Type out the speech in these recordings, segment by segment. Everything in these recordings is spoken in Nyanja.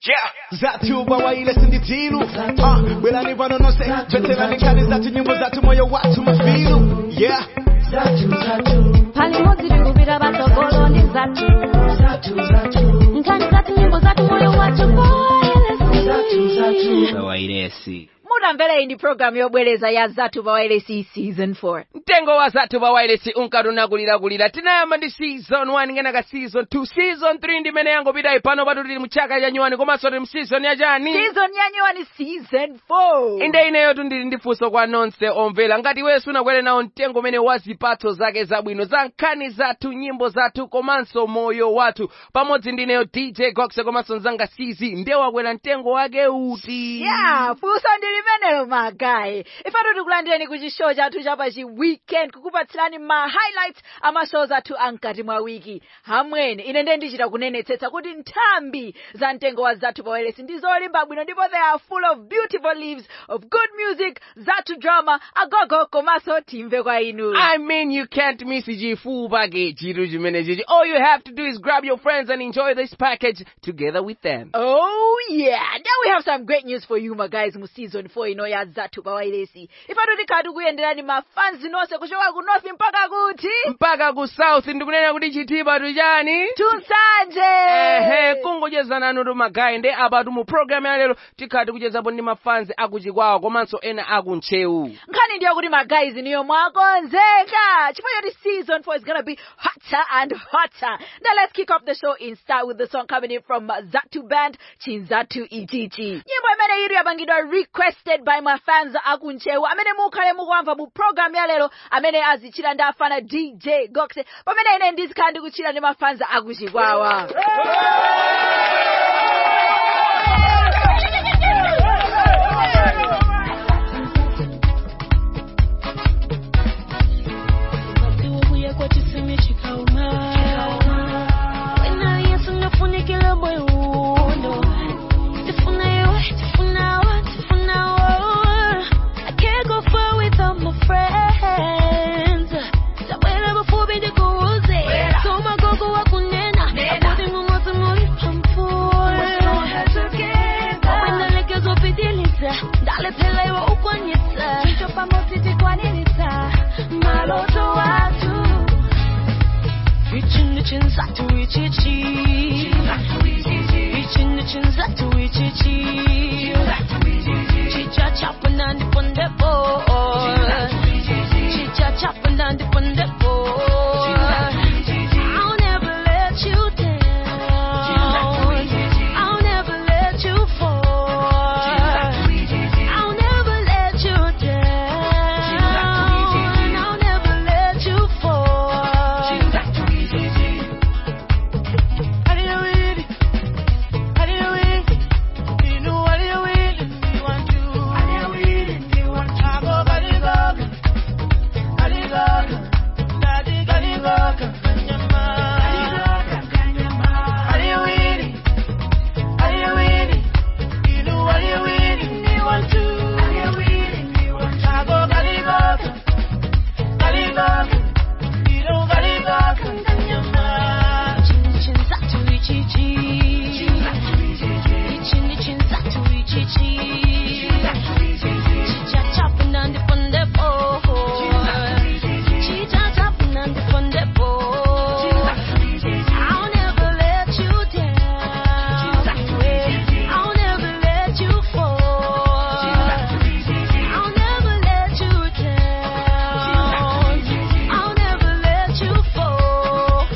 Yeah. Zatu bawaile sinditilu Ah, belani vano nose Veterani kali zatu nyimbo zatu moyo watu mafilu Yeah pali modzi tikupita patsogolo ndi zathu nkhani zathu nyimbo zathu moyo wathu poelesi vawairesi mutamvera iyi ndi programu yobwereza ya zathu pawailesi season 4 mtengo wa zathu vawairesi unkatunakulirakulira tinayamba ndi season 1 ngenaka season 2 season 3 ndimene yangopitayi pano patu tili mchaka chanyuwani komanso tili mseason yachani season yanyiwa ni season 4 inde ineyotu ndili ndi funso kwa nonse omvera ngati wesu unakwere nawo mtengo umene wa zipatso zake zabwino za nkhani zathu nyimbo zathu komanso moyo wathu pamodzi ndi ineyo dj goxe komanso mzanga sizi ndiye wakwera mtengo wake uti ya funso ndi limenelo magayi ifatu tikulandireni ku chishow chathu chapa chi weekend kukupatsirani ma highlights ama shows athu amkati mwa wiki hamwene ine ndiye ndichita kunenetsetsa kuti nthambi za mtengo wa zathu pawailesi ndi zolimba bwino ndipo they are full of beautiful leaves of good music zathu drama agogo komanso timve kwa inu I mean, you can't miss chifu package chitu chimene chichi. All you have to do is grab your friends and enjoy this package together with them. Oh yeah, now we have some great news for you my guys mu season 4 ino ya zathu pawailesi ifatu tikhati kuyenderani mafanzi nonse kuchoka ku north mpaka kuti mpaka ku south ndikunena kuti chitipa tuchani tunsanje ehe kungocheza nanu tumagayi ndi apatu mu programu ya lero tikhati kuchezapo ndi mafanzi akuchikwawa komanso ena akuntchewu nkhani ndiyo kuti magayizi niyo mwakonzeka chifukwa choti season 4 is gonna be hotter and hotter now let's kick off the show in style with the song coming in from zatu band chinzatu ichichi nyimbo imene iri yapangidwa requested by my fans akuntchewu amene mukhale mukuamva mu program ya lero amene azichira ndi afana dj goxe pamene ine ndizikhala ndikuchira ndi mafans akuchikwawa Ubuye kwa chisimi chikauma Wena yesu nafunikile moyo uno Tifuna yo, tifuna wa, tifuna wa I can't go far without my friends Tabwele bufubi ndikuuze Soma gogo wa kunena Abudi mumozi muri pampura Wenda lekezo pidiliza Dale pele wa ukwanyisa Chicho pamosi tikwanilisa Maloto watu Reaching the chins out to reach it Reaching the chins out to reach it Chicha chopping on the pon the board Chicha chopping on the pon the board I'll never let you down I'll never let you fall I'll never let you down I'll never let you fall I'll never let you down. I'll never let you fall. I'll never let you down. I'll never let you fall.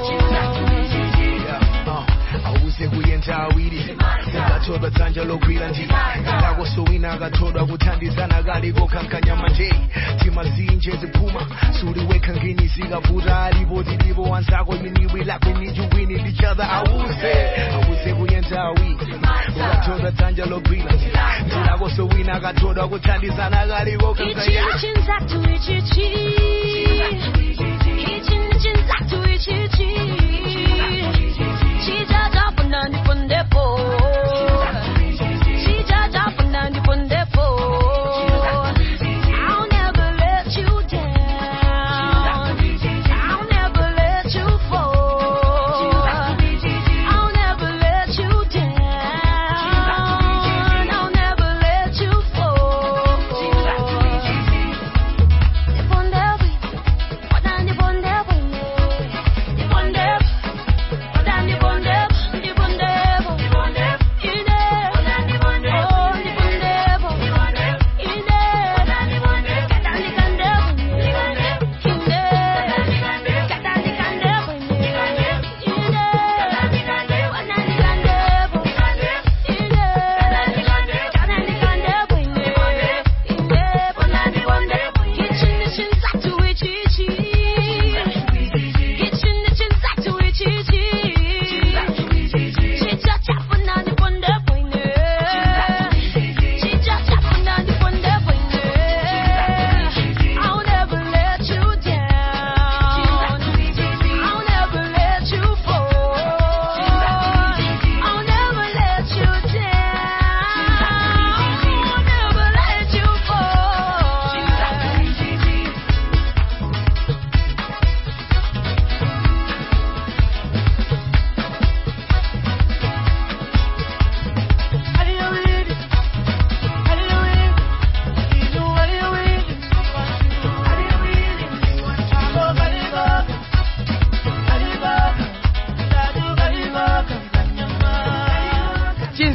awuze kuyenda awiri akathodwa dzanja logwira njira ndakosowina akathodwa kuthandizana kaliko kankanya manje timazinje ziphuma suliwekha ngeni zikavuta alipo tilipo wanzako miniwi lakwe need you winning each other awuze awuze kuyenda awiri ukathodwa dzanja logwira njira ndakosowina akathodwa kuthandizana kaliko kankanya I'll never let you down. I'll never let you fall. I'll never let you down.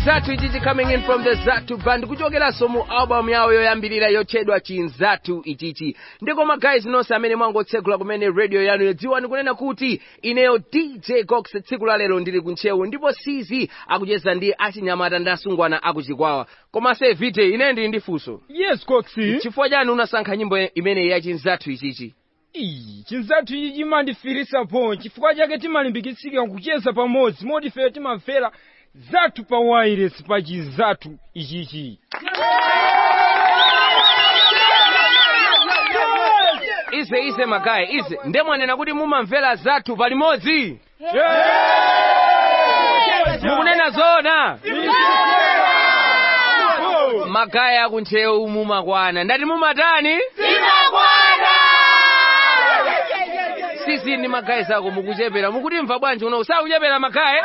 chinzatu ichichi coming in from the zatu band kuchokeranso mu album yawo yoyambirira yotchedwa chinzatu ichichi ndikoma guys nonse amene mwangotsekula kumene radio yanu yodziwani kunena kuti ineyo dj gox tsiku la lero ndili kuntchewu ndipo sizi akucheza ndi achinyamata ndi asungwana akuchikwawa komanso evite ine ndili ndi funso yes coxi chifukwa chani unasankha nyimbo imeneyi ya chinzatu ichichi iyi chinzatu ichi chimandifirisa po chifukwa chake timalimbikitsika kucheza pamodzi moti ife timamvera zathu pa wireless pa chinzatu ichichi ize ize magayi ize ndemwanena kuti mumamvera zathu palimodzi mukunena zoona magayi akuntchewu mumakwana ndati mumatani sisi ndi magayi zako mukuchepera mukutimva bwanji uno sakuchepera magayi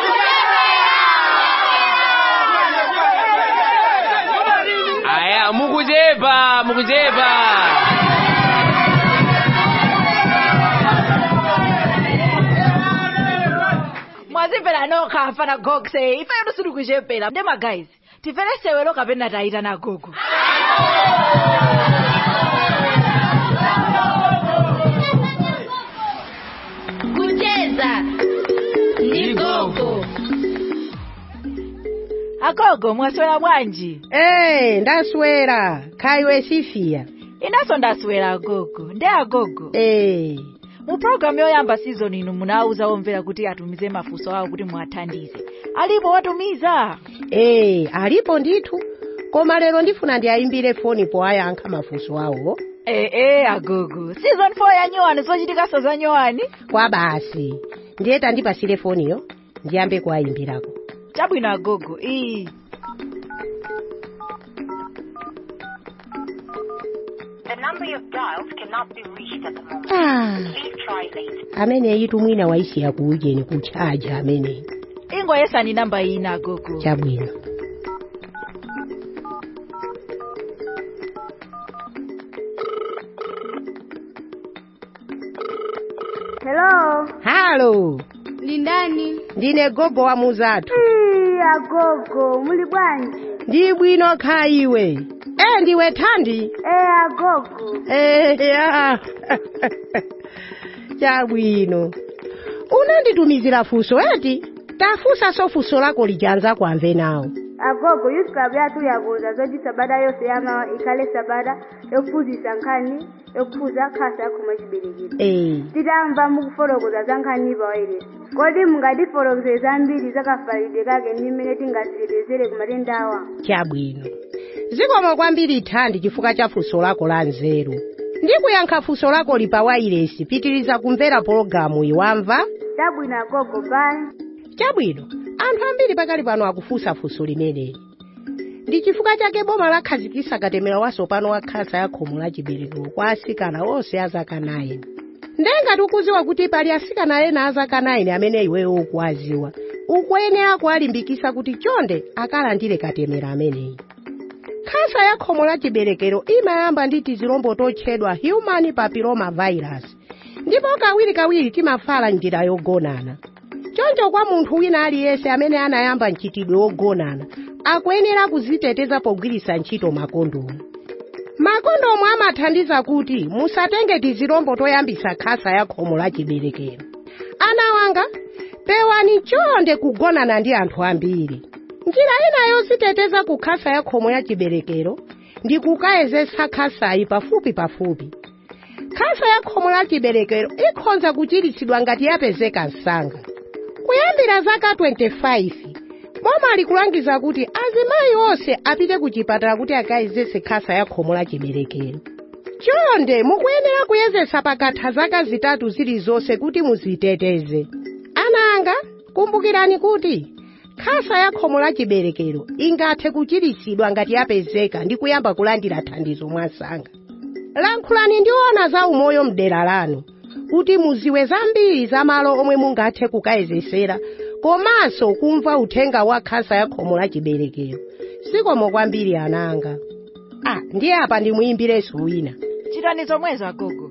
aya mukuchepa mukuchepa mwazimvera nokha afana gokse ife yetu sitikuchepera ndema guys timvere sewelo kapena tayita na gogo kucheza ni gogo agogo mwaswera bwanji Eh, ndaswera khaiwe sifiya inanso ndaswera agogo ndi agogo Eh, mu programu yoyamba season ino munawuza omvera kuti atumize mafunso awo kuti muwathandize alipo watumiza eh, alipo ndithu koma lero ndifuna ndiayimbire foni powayankha mafunso awo ee eh, agogo season 4 ya nyowani zochitikaso za nyowani kwa basi ndiye tandipasire foniyo ndiyambe kuwayimbirako chabwino agogo iyi The number you've dialed cannot be reached at the moment. ah, Please try later. ameneyi tumwina waisiya kuujeni kuchaja ameneyi ingoyesani namba iyi na agogo chabwino Hello. halo Ni ndani? ndine gogo wa muzathu Ii, agogo, muli bwanji? ndi bwino khaiwe eh ndiwe thandi Eh, agogo. Eh, ya. chabwino unanditumizira funso eti tafunsa so funso lako lijanza kwamve nawo Agogo, yusuka byatu yabuuza zoti sabada yose yamawa ikhale sabada yokuphunzitsa nkhani yokuphunza khasa yakhoma chiberekero eh titamva mukufotokoza za nkhani pawairesi kodi mungatifotokozere zambiri zakafalidwe kake ndi mmene tingazitetezere ku matenda awa chabwino zikomo kwambiri thandi chifukwa cha funso lako la nzeru ndikuyankha funso lako li pa wairesi pitiriza kumvera pologalamu iwamva chabwino agogo bye chabwino anthu ambiri pakali pano akufunsa funso limeneli ndi chifukwa chake boma lakhazikitsa katemera watsopano wa khasa ya khomo la chiberekero kwa asikana onse a zaka 9 ndenga tikudziwa kuti pali asikana ena a zaka 9 amene iweyo ukuwadziwa ukuyenera kuwalimbikitsa kuti chonde akalandire katemera ameneyi khasa ya khomo la chiberekero imayamba ndi tizilombo totchedwa human papilloma virus ndipo kawirikawiri timafala njira yogonana choncho kwa munthu wina aliyense amene anayamba mchitidwe wogonana akuyenera kuziteteza pogwiritsa ntchito makondomu makondomu amathandiza kuti musatenge tizilombo toyambitsa khasa ya khomo la chiberekero ana wanga pewani chonde kugonana ndi anthu ambiri njira ina yoziteteza ku khasa ya khomo ya chiberekero ndi kukayezetsa khasayi pafupi pafupi khasa ya khomo la chiberekero ikhoza kuchiritsidwa ngati yapezeka msanga kuyambira zaka 25 boma likulangiza kuti azimayi onse apite ku chipatala kuti akayezetse khasa ya khomo la chiberekero chonde mukuyenera kuyezetsa pakatha zaka zitatu zilizonse kuti muziteteze ana anga kumbukirani kuti khasa ya khomo la chiberekero ingathe kuchiritsidwa ngati yapezeka ndi kuyamba kulandira thandizo mwasanga lankhulani ndiona za umoyo mdera lanu kuti muziwe zambiri za malo omwe mungathe kukayezesera komanso kumva uthenga wa khasa ya khomo la chiberekero zikomo kwambiri ananga ah ndiye apa ndimuyimbirenso wina chitani zomwezo agogo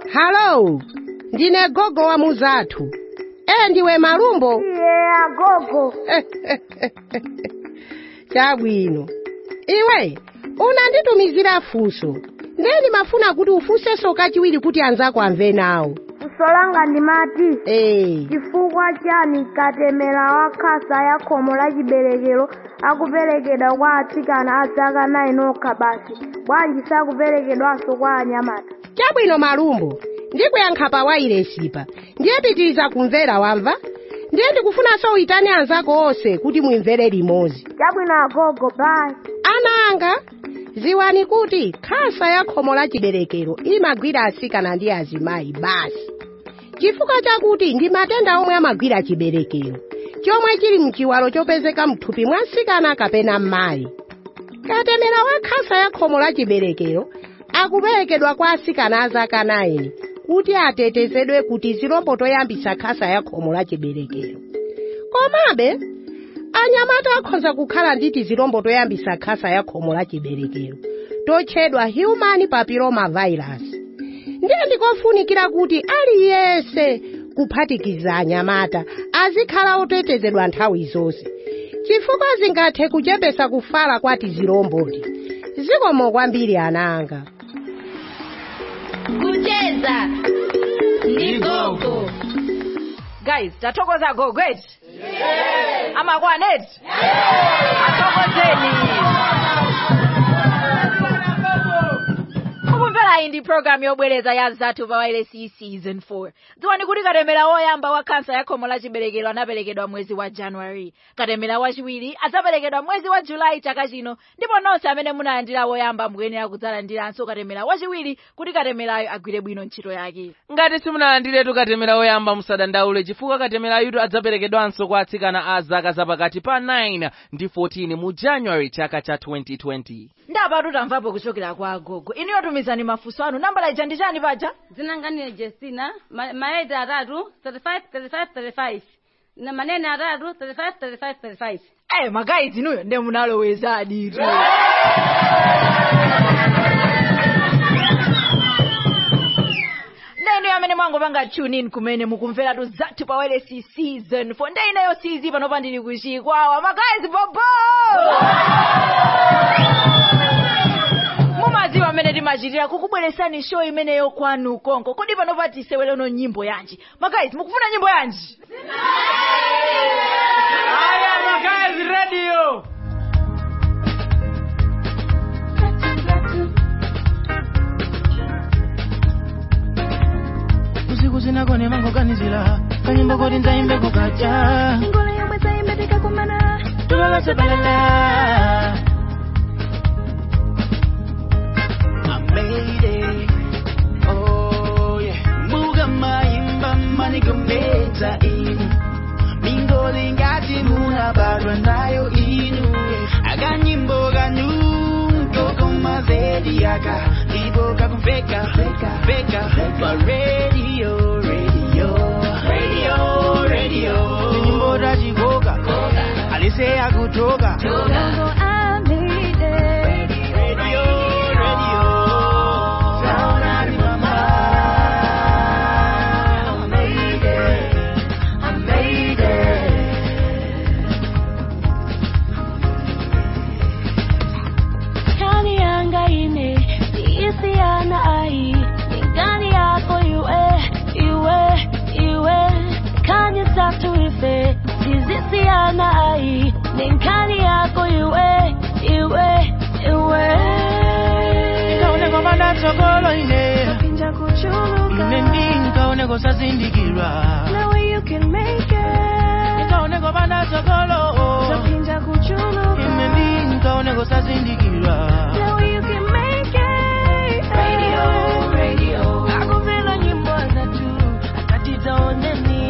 halo ndine gogo wa muzathu e ndiwe malumbo iye agogo chabwino iwe unanditumizira funso ndeni mafuna kuti ufunsenso kachiwiri kuti anzako amve nawo funso langa ndimati ee chifukwa chani katemera wa khasa ya khomo la chiberekero akuperekedwa kwa atsikana a zaka 9 okha basi bwanji sakuperekedwanso kwa anyamata chabwino malumbo ndikuyankha pa wairesipa ndiye pitiriza kumvera wamva ndiye ndikufunanso uitane anzako onse kuti muimvere limodzi chabwino agogo bye ana anga ziwani kuti khasa ya khomo la chiberekero imagwira atsikana ndi azimayi basi chifukwa chakuti ndi matenda omwe amagwira chiberekero chomwe chili mchiwalo chopezeka mthupi mwa mtsikana kapena mmayi katemera wa khasa ya khomo la chiberekero akuperekedwa kwa atsikana a zaka 9 kuti atetezedwe kuti zilombo toyambisa khasa ya khomo la chiberekero komabe anyamata akhoza kukhala ndi tizilombo toyambisa khasa ya khomo la chiberekero totchedwa human papilloma virus ndiye ndikofunikira kuti aliyense kuphatikiza anyamata azikhala otetezedwa nthawi zonse chifukwa zingathe kuchepesa kufala kwa tizilomboti zikomo kwambiri ananga kucheza ndi gogo guys tathokoza gogo eti amakwana eti athokozeni ukumvera iyi ndi program yobwereza ya zathu pa wailesi season 4 dziwani kuti katemera woyamba wa kansa ya khomo la chiberekero anaperekedwa mwezi wa january katemera wachiwiri adzaperekedwa mwezi wa julayi chaka chino ndipo nonse amene munalandira woyamba mukuyenera kudzalandiranso katemera wachiwiri kuti katemerayo agwire bwino ntchito yake ngati simunalandiretu katemera woyamba musadandaule chifukwa katemera yutu adzaperekedwanso kwa atsikana a zaka zapakati pa 9 ndi 14 mu january chaka cha 2020 ndapatu tamvapo kuchokera kwa agogo iniyo tumizani mafunso anu nambala ija ndi chani paja zinanganire Justina ma- maedi atatu 35 35 35 na manene atatu 35 35 35 Eh, magayizi inuyo nde munaloweza aditu ndeno amene mwangopanga tune in kumene mukumveratu zathu pa wailesi season 4 nde ineyo sizi panopa ndili kuchikwawa magayizi bobo mumadziwa amene timachitira kukubweresani show imeneyo kwanu konko kodi panopa tiseweleno nyimbo yanji magayizi mukufuna nyimbo yanji aya magazi radio usiku sinagone mangoganizila kanyimbo koti nzaimbe kukacha ingolo yomwe zayimbeteka kumana tulolose balala I made it. Oh, yeah. Muga maimba manigometa inu mingoli ngati munabadwa nayo inu akanyimbo kanyu kokoma zedi aka ndipo kakumveka veka pa radio radio radio radio nyimbo tachikoka alise akutoka Gogo, I made it. radio radio sound out in my mind I made it I made it Kani yanga ine siisiana ai Ningani yako iwe iwe iwe Kani zatu ife sizisiana ai Ningani yako iwe iwe iwe nikaone kwamba ndatsogolo ine Pinja kuchuluka ine ndi nikaone kosazindikirwa The way you can make it nikaone kwamba ndatsogolo Pinja kuchuluka ine ndi nikaone kosazindikirwa The way you can make it Radio, radio Akuvela nyimbo zatu Akatita oneni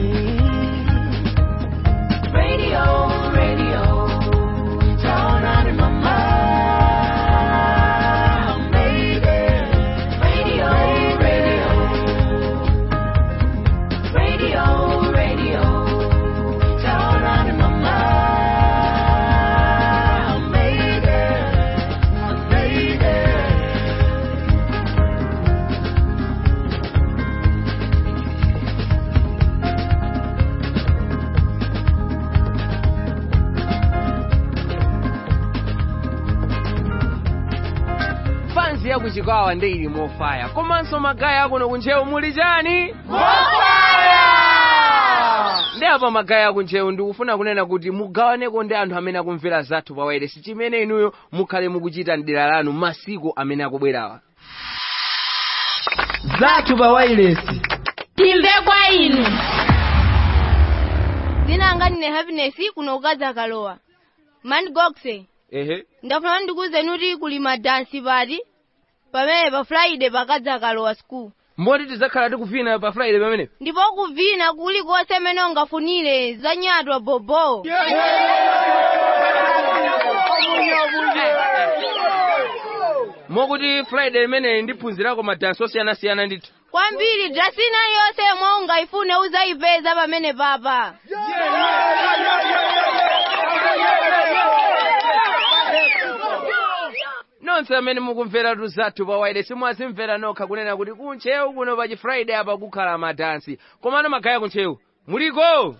Radio, radio Sound out in my mind I made it Radio, radio Radio, radio Sound out in my mind I made it kuchikwawa ndi ili mofaya komanso magaya akuno kunchewu muli chani ndi apa magaya akunchewu ndikufuna kunena kuti mugawaneko ndi anthu amene akumvera zathu pa wailesi chimene inuyo mukhale mukuchita mdera lanu masiku amene akubwerawa zathu pa wailesi timve kwa inu dzina anga ndine happiness kuno kukaza kalowa mandigoxe ehe ndafuna ndikuwuzeni kuti kuli madansi pati pamene pa friday pakadza kalowa school mboti tidzakhala tikuvina pa friday pamene ndipo kuvina kulikonse amene ungafunire za nyatwa bobo mokuti friday imeneyi ndiphunzirako madansi osiyanasiyana ndithu kwambiri drasina yonse yomwe ungayifune uzayipeza pamene papa nonse amene mukumveratu zathu pa wailesi mwazimvera nokha kunena kuti kunchewu kuno pa chifriday apa kukhala madansi komano magaya kunchewu muliko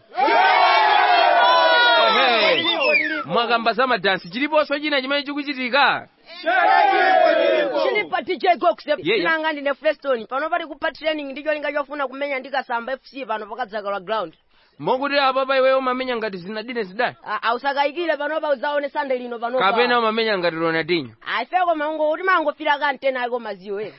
Ehe. mwakamba za madansi chiliponso china chimene chikuchitika chili pa dj gox Yeah, yeah. sinanga ndine fleston pano pali kupa training ndicho linga chofuna kumenya ndikasamba fc pano pakadzakala ground mokuti apapa iweyo umamenya ngati zinadine zidani Ah, ausakayikire panopa udzaone sande lino panopa kapena umamenya ngati ronaldinho aifeko mango kuti mangofira kantena ako maziwo ezi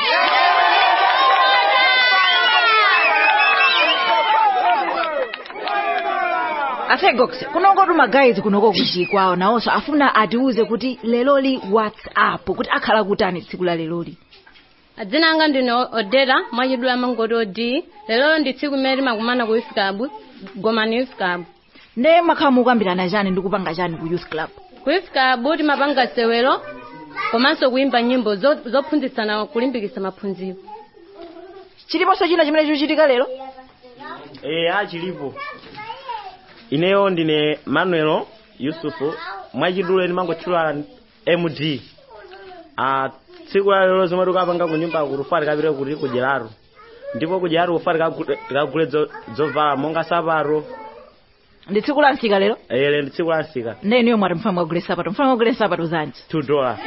asegox kunongoti magayizi kunoko kuchikwawo nawonso afuna atiuze kuti leloli whatsapp kuti akhala kutani tsiku la leloli adzina anga ndine odera mwachidula mangoti odi lero ndi tsiku limene timakumana ku youth club gomani youth club nde makhala mukambirana chani ndi kupanga chani ku youth club ku youth club timapanga sewero komanso kuimba nyimbo zo- zophunzitsana kulimbikitsa maphunziro chiliponso china chimene chikuchitika lero Eh, achilipo ineyo ndine manuel yusufu mwachidule ndimangotchula md ah, tsiku la lero zomwe tikapanga ku nyumba kurufa tikapite kuti kudyeraro ndipo kudyeraro kufa tikagule- tikagule zo- zovala monga sapato ndi tsiku la msika lero ele ndi tsiku la msika nde iniyo mwati mfana mwagule sapato mfana mwagule sapato zanji 2 dollar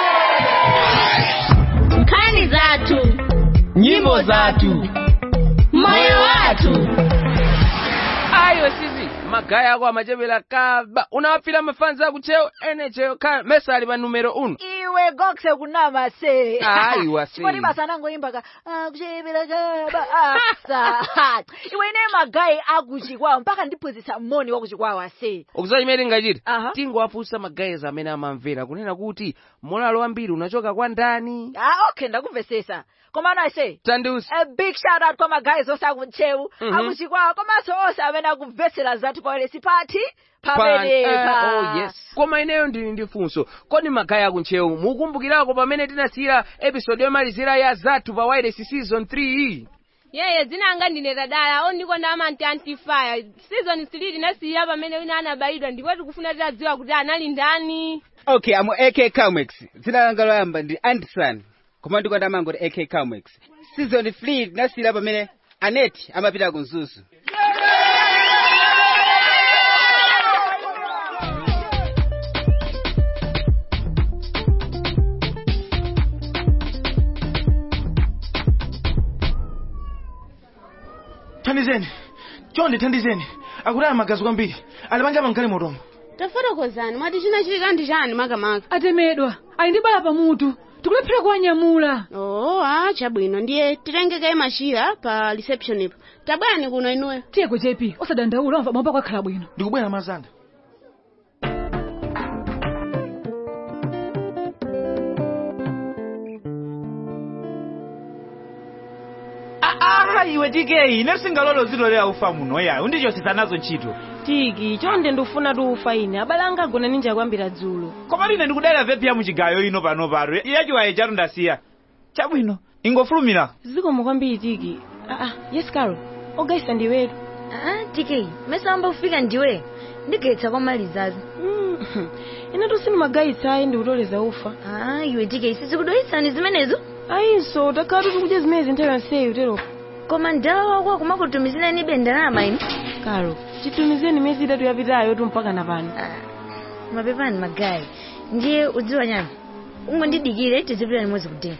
nkhani zathu nyimbo zathu moyo wathu ayo sizi magaya ako amachepera kaba unawapfira mafanzi akuchewu ene chewu khala mesali pa numero uno iwe goxe kunama se Ayi, wase. chipoti basa anangoimba ka akuchepera kaba asa iwe ine magayi akuchikwawo mpaka ndiphunzitsa moni wakuchikwawo ase ukudziwa chimene tingachita Aha. tingowafunsa magayizi amene amamvera kunena kuti molalo wambiri unachoka kwa ndani ah okay ndakumvesesa komano ase tandiusi a big shout out kwa magayi onse akuchewu Mhm. akuchikwawo komanso onse amene akumvetsera zathu pawailesi pati Pa- pamenepa eh, oh, yes. koma ineyo ndili ndi funso kodi magaya akuntchewu mukumbukirako pamene tinasiyira episode yomalizira ya zathu pa wireless season 3 yeye dzina anga ndine tadala ondikonda amanti antifire season 3 tinasiya pamene wina anabayidwa ndipo tikufuna tidziwa kuti anali ndani okay amo ak calmex dzina langa loyamba ndi anderson koma ndikonda amangoti ak calmex season 3 tinasiyira pamene anet amapita ku mzuzu thandizeni chonde thandizeni akutaya magazi kwambiri ali panja pankhale motomo tafotokozani mwati chinachitika ndi chani makamaka atemedwa ali ndi bala pamutu tikulephera kuwanyamula oh ah chabwino ndiye titengeke machira pa reception ipo tabwani kuno inuyo tiyeko jepi osadandaula wamva mwamba kwakhala bwino ndikubwera mazanda aha iwe tikeyi ine singalolo zilolera ufa muno ya undichosesa nazo ntchito tiki chonde ndikufuna tuufa ine abale anga agona ninja kwambira dzulo koma ine ndikudalira vepi ya muchigayo ino pano pano yachiwaye chatu ndasiya chabwino ingofulumira zikomo kwambiri tiki aa yes carol ogaisa ndiwetu Ah, tk mesamba kufika ndiwe ndigetsa kwamalizazi ine tusini magayitsa ayi ndikutoleza ufa ah iwe tk sizikudoyitsani zimenezo ayinso takhala tikudya zimene zinthawi yonseyi tero koma ndala wako akumakutumizira ni bendalama ine karo chitumizeni miyezi itatu yapitayo tu mpaka na pano mapepani magayi ndiye udziwa nyani ungondidikire tizipita limodzi kudeni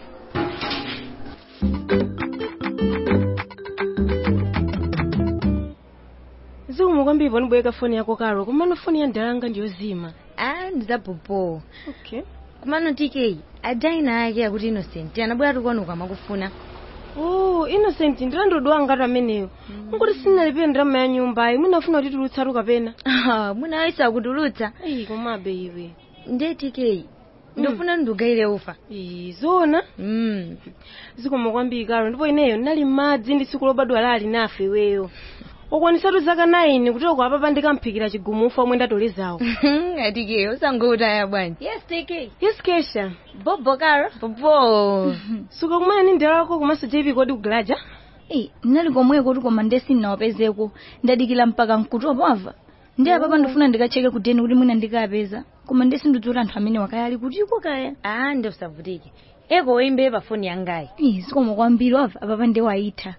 zikomo kwambiri ponibweka foni yako karo kumano foni ya ndalanga ndiyozima ah ndizapopo okay kumano tk ajaina ake akuti innocent anabwera tukwanuka amakufuna oh innocent ndilandodwa ngati ameneyo nkuti sinalipire ndalama ya nyumbayi munafuna kuti tulutsatu kapena mwina waisa kutulutsa eyi komabe iwe ndiye tk ndofuna ndugayire ufa zona mm. zikomo kwambiri karo ndipo ineyo ndinali m'madzi ndi tsiku lobadwa lali nafe iweyo okwanisatu zaka 9 kutero kwa papa ndikamphikira chigumufa omwe ndatolezawo atike usangotaya bwanji yes tk yes kesha bobo karo bobo suka kumana ni ndalako komanso jp kodi kugalaja Eh, ndinali komweko kuti koma ndesi ndinawapezeko ndadikira mpaka mkutu pamva ndi apapa ndifuna ndikacheke kudeni kuti mwina ndikapeza koma ndesi ndidzuta anthu amene wakaya ali kutiko kaya ah ndi usavutike eko woimbe pa foni yangayi Ih, zikomo kwambiri wava apapa ndi waitha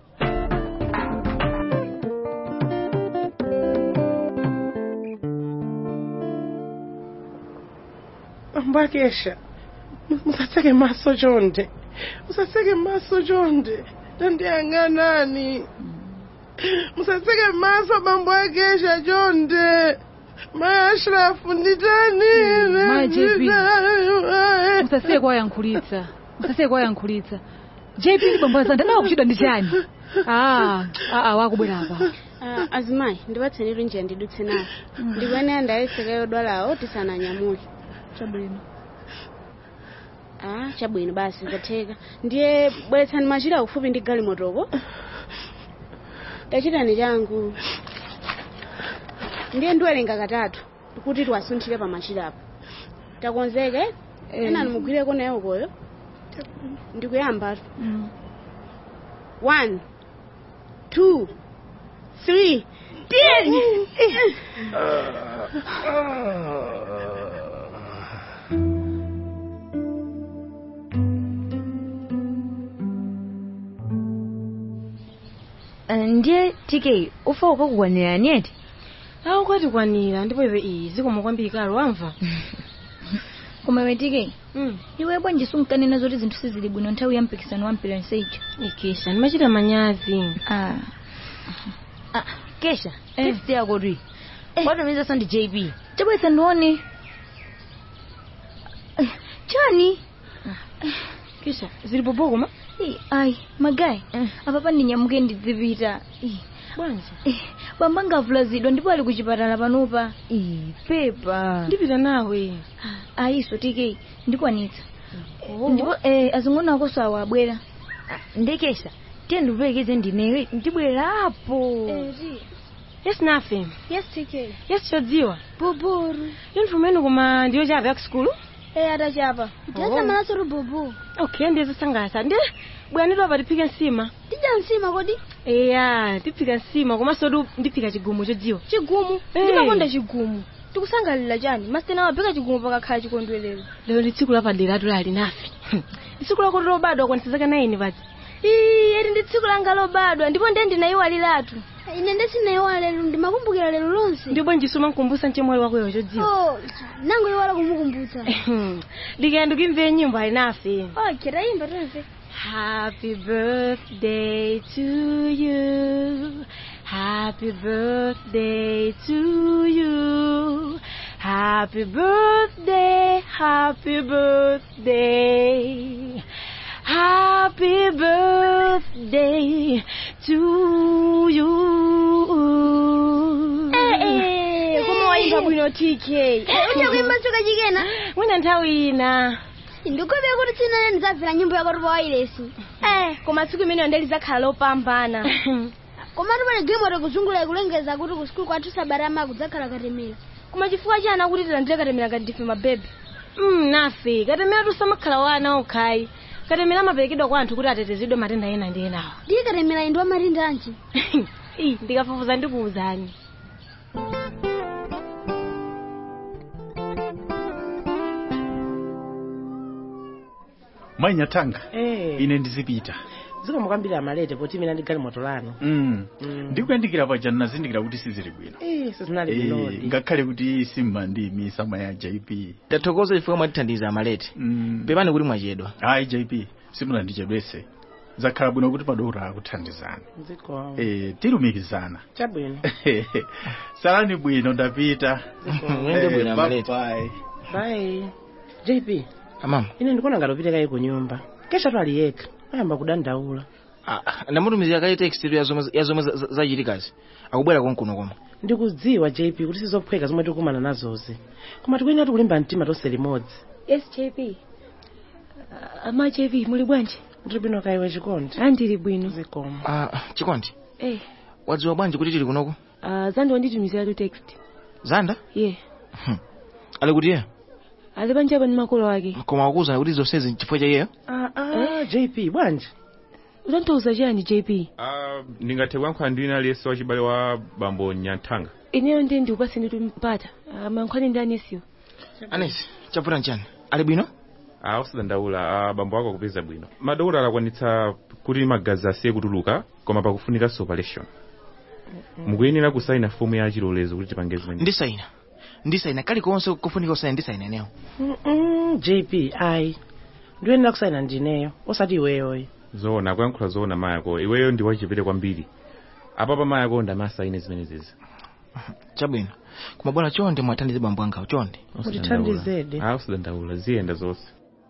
mbakesha musatseke maso chonde musatseke maso chonde ndandiyang'anani musatseke maso bambo akesha chonde maya ashrafu nditani Maya JP. musasiye kwayankhulitsa musasiye kwayankhulitsa jp ndi bambo azanda nawo kuchidwa ndi chani ah ah wakubwera apa Ah, azimayi ndipatsenitu njira ndidutse nayo ndikuyenera ndayeseka yodwalawo tisananyamule chabwino ah chabwino basi zatheka ndiye bweretsani machira kufupi ndi galimotoko tachitani changu ndiye ndiwerenga katatu kuti tiwasunthire pa machirapo takonzeke enani mugwireko nayo koyo ndikuyambatu one two three ten Eh, ndiye tk ufa ukakukwanira neti awu kwatikwanira ndipo iwe iyi zikomo kwambiri karo wamva koma iwe tk Mm. iwe bwanji sunkanena zoti zinthu sizili bwino nthawi ya mpikisano wa mpira nseija ikesha ndimachita manyazi ah. ah, kesha fifth yako twi kwatumizaso ndi jp chabweza ndione Eh, chani kesha zili pobokoma Eh, ayi magayi apapa ndinyamuke ndidzipita Eh, bwanji eh, bamba ngavulazidwa ndipo ali kuchipatala panopa pepa ndipita nawe ayiso tk ndikwanitsa ndipo eh, azing'ono akoso awo abwera ndekesha tiye ndikuperekeze ndinewe ndibwerapo yes nafe yes tk yes chodziwa boboro uniform yenu koma ndiyo chapa ya kusukulu eh atachapa tiyasamalaso ri bobo okay ndiye zosangalatsa ndi bwanidwa apa tiphike nsima tidya nsima kodi eya tiphika nsima komanso tu ndiphika chigumu chodziwa chigumu Eh. ndimakonda chigumu tikusangalira chani masitena waphika chigumu pakakhala chikondwerero lero ndi tsiku lapadera tulali nafe ndi tsiku lako lobadwa kwanisa zaka 9 pati ii eri ndi tsiku langa lobadwa ndipo ndiye ndinayiwaliratu ine ndesinayiwala lero ndimakumbukira lero lonse ndi bwanji sumankumbutsa mchemwali wakoyo chodziwa oh nango iwala kumukumbutsa ndikayenda ukimve nyimbo ali nafe okay tayimba tonse Happy birthday to you. Happy birthday to you. Happy birthday, happy birthday. Happy birthday to you. eh koma wayimba bwino tk ucha kuimba tsoka chikena Mwina nthawi ina. ndikopera kuti tsinane ndidzabvera nyimbo yako tupa wailesi eh koma tsiku imeneyo ndelizakhala lopambana koma tupali gimwete kuzungulira kulengeza kuti ku sukulu kwathu sabarama kudzakhala katemera koma chifukwa chani akuti tilandire katemera ngati ndife mabebe Mm, nafe katemera tusamakhala wana okhayi katemera amaperekedwa kwa anthu kuti atetezedwe matenda ena ndi enawo ndiye katemera ndi wamatenda anji iyi ndikafufuza ndikuwuzani mayi nyatanga Eh. ine ndizipita zikomo kwambiri amalete poti mina ndi galimoto lanu Mm. ndikuyandikira paja nazindikira kuti sizili bwino Eh, sizinali Eh, bwinodi ngakhale kuti simmandimi sama ya jp tathokoza chifukwa mwatithandiza amalete pepani kuti mwachedwa hayi jp simunandichedwese zakhala bwino kuti padora akuthandizana zikomo eh, tilumikizana chabwino salani bwino ndapita Mwende bwino, Eh, Amalete. bye-bye. bye jp amama ine ndikuona ngati upite kayi ku nyumba kesha twali yekha ayamba kudandaula ndamutumizira kale text ya zomwe ya zomwe za- za- zachitikazi akubwera konkuno komwe ndikudziwa jp kuti sizophweka zomwe tikukumana nazozi koma tikuyenera tikulimba mtima tonse limodzi yes jp ama jp muli bwanji ndili bwino kayiwe chikondi andili bwino zikomo Ah, chikondi eh wadziwa bwanji kuti tili kunoko uh, zanda wanditumiziratu text zanda ye ali kuti iye ali panja apa ndi makolo ake koma akuwuzani kuti zonsezi chifukwa cha iyeyo ah, ah, jp bwanji utanthauza chiyani jp Ah, ndingathe kuyankhula ndi wina aliyense wachibale wa bambo nyanthanga ineyo ndi ndiupase nditumpata uh, mankhwani ndi anesiyo anesi chavuta nchani ali bwino ah, usadandaula ah, bambo ako akupeza bwino madokotala akwanitsa kuti magazi asiye kutuluka koma pakufunikanso operation mukuyenera kusaina fomu ya chilolezo kuti tipange zimene ndisaina ndisaina kalikonse kufunika usaina ndisaina ineyo Mm-mm, jp ayi ndiyenera kusaina ndineyo osati iweyoyo zoona kuyankhula zoona mayako iweyo ndi wachipere kwambiri apapa mayako ndamasaine zimene zizi chabwino koma bwana chonde mwathandize bambo angawo chonde Mutithandizedi. ah usadandaula ziyenda zonse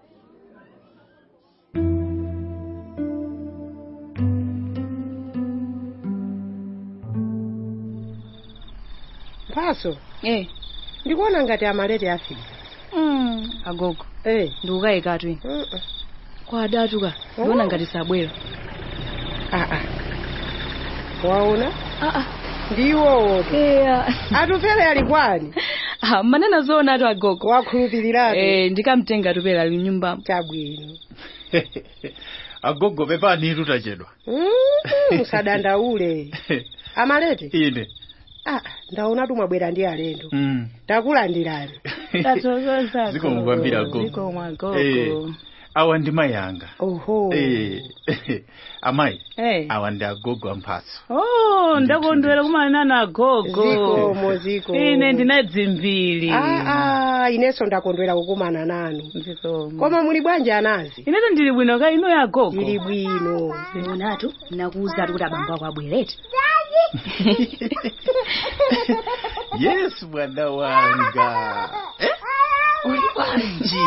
mphaso eh ndikuona ngati amalete afika mm. agogo eh ndikukayikatu kwa adatuka ndiona ngati sabwera aa waona aa ndiwowo yeah. atupele ali kwani ah, manena zoona atu agogo wakhulupirirabe eh, ndikamtenga atupele ali mnyumbamo chabwino agogo pepani tutachedwa Mm, musadandaule amalete ine ah ndaona tumwabwera ndi alendo Mm. takulandirani zikomo kwambiri agogo Eh, awa ndi mayi anga oho Eh, amayi Eh. awa ndi agogo amphatso oh ndakondwera kumana na gogo Zikomo, zikomo. ine ndina dzimbiri ah, ah, inenso ndakondwera kukumana nanu koma muli bwanji anazi ineto ndili bwino ka ino ya gogo ili bwino onatu nakuwuzatu kuti abambo ako abwerete yes mwana wanga Eh? uli bwanji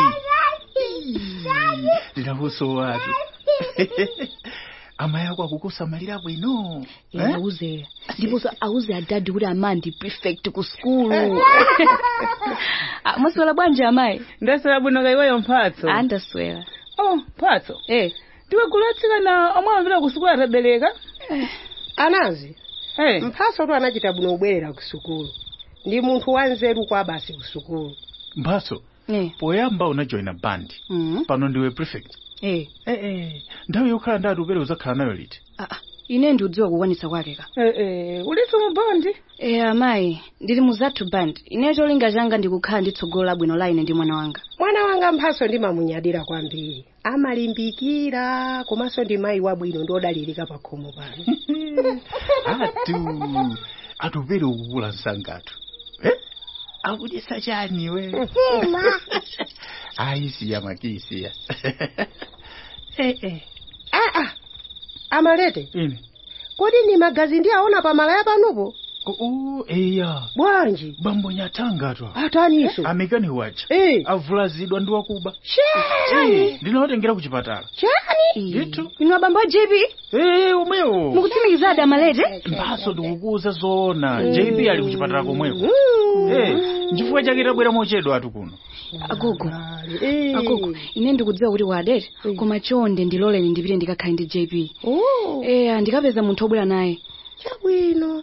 ndinabuso watu amayi ako akukusamalira bwino Eh? auze ndiponso auze adadi kuti amandi prefect ku skulu Ah, mwaswera bwanji amayi ndaswera bwino ka iweyo mphatso ah ndaswera oh mphatso eh ndiwe kulatsikana omwe amvera ku sukulu atabereka anazi hey. mphaso tu anachita bwino kubwerera ku sukulu ndi munthu wanzeru kwa basi ku sukulu mphatso eh poyamba unajoina bandi mm. pano ndiwe prefect eh eh, eh. nthawi yokhala ndi atupere uzakhala nayo liti ah, ine ndiudziwa kukwanitsa kwake ka eh, eh. uliso mu bandi eh amayi ndili mu zathu band ine cholinga changa ndikukhala ndi tsogolo labwino la ine ndi mwana wanga mwana wanga mphaso ndimamunyadira kwambiri amalimbikira komanso ndi mayi wabwino ndiodalirika pa khomo pano atu atupere ukukula msangatu eh? akudisa chani we ayisiya makisiya eh, eh. ah, ah. amalete ine kodi ni magazi ndi aona pa malaya panopo oh, eya bwanji bambo nyatangatu ataniso amekani wacha eh. avulazidwa ndi wakuba chani ndinawatengera ku chipatala chani ndithu inu abambo a jp eh omwewo mukutsimikizadi amalete mphaso ndikukuza zoona jb ali ku chipatala komweko eh nchifukwa chake tabwera mochedwa atu kuno agogo agogo ine ndikudziwa kuti wadete koma chonde ndiloleni ndipite ndikakhale ndi jp eh ndikapeza munthu obwera naye chabwino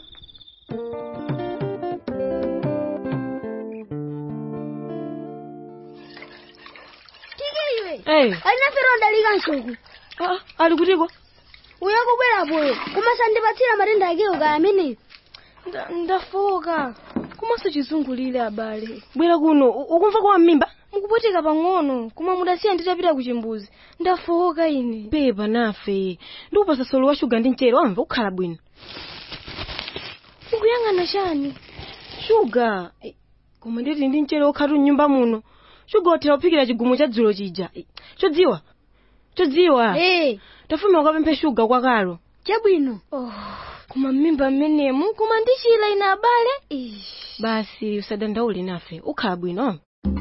tike iwe Eh. alinafero ndalika nsuku ah, ali kutiko uyakubwerapoyo kumasandipatsira matenda akewo kaya ameneyo ndafoka komanso chizungulire abale bwera kuno u- ukumva kwa mmimba mukupweteka pang'ono koma mudasiya nditapita ku chimbuzi ndafowoka ine pepa nafe ndikupasa solo wa shuga ndi mchere wamva ukhala bwino ukuyang'ana chani shuga eh, koma nditi ndi mchere wokhatu mnyumba muno shuga wathera kuphikira chigumu cha dzulo chija Eh, chodziwa chodziwa hey. tafuna ukapemphe shuga kwakalo chabwino oh. koma mmimba mmenemu koma ndichila ine abale Ish. basi usadandaule nafe ukhala bwino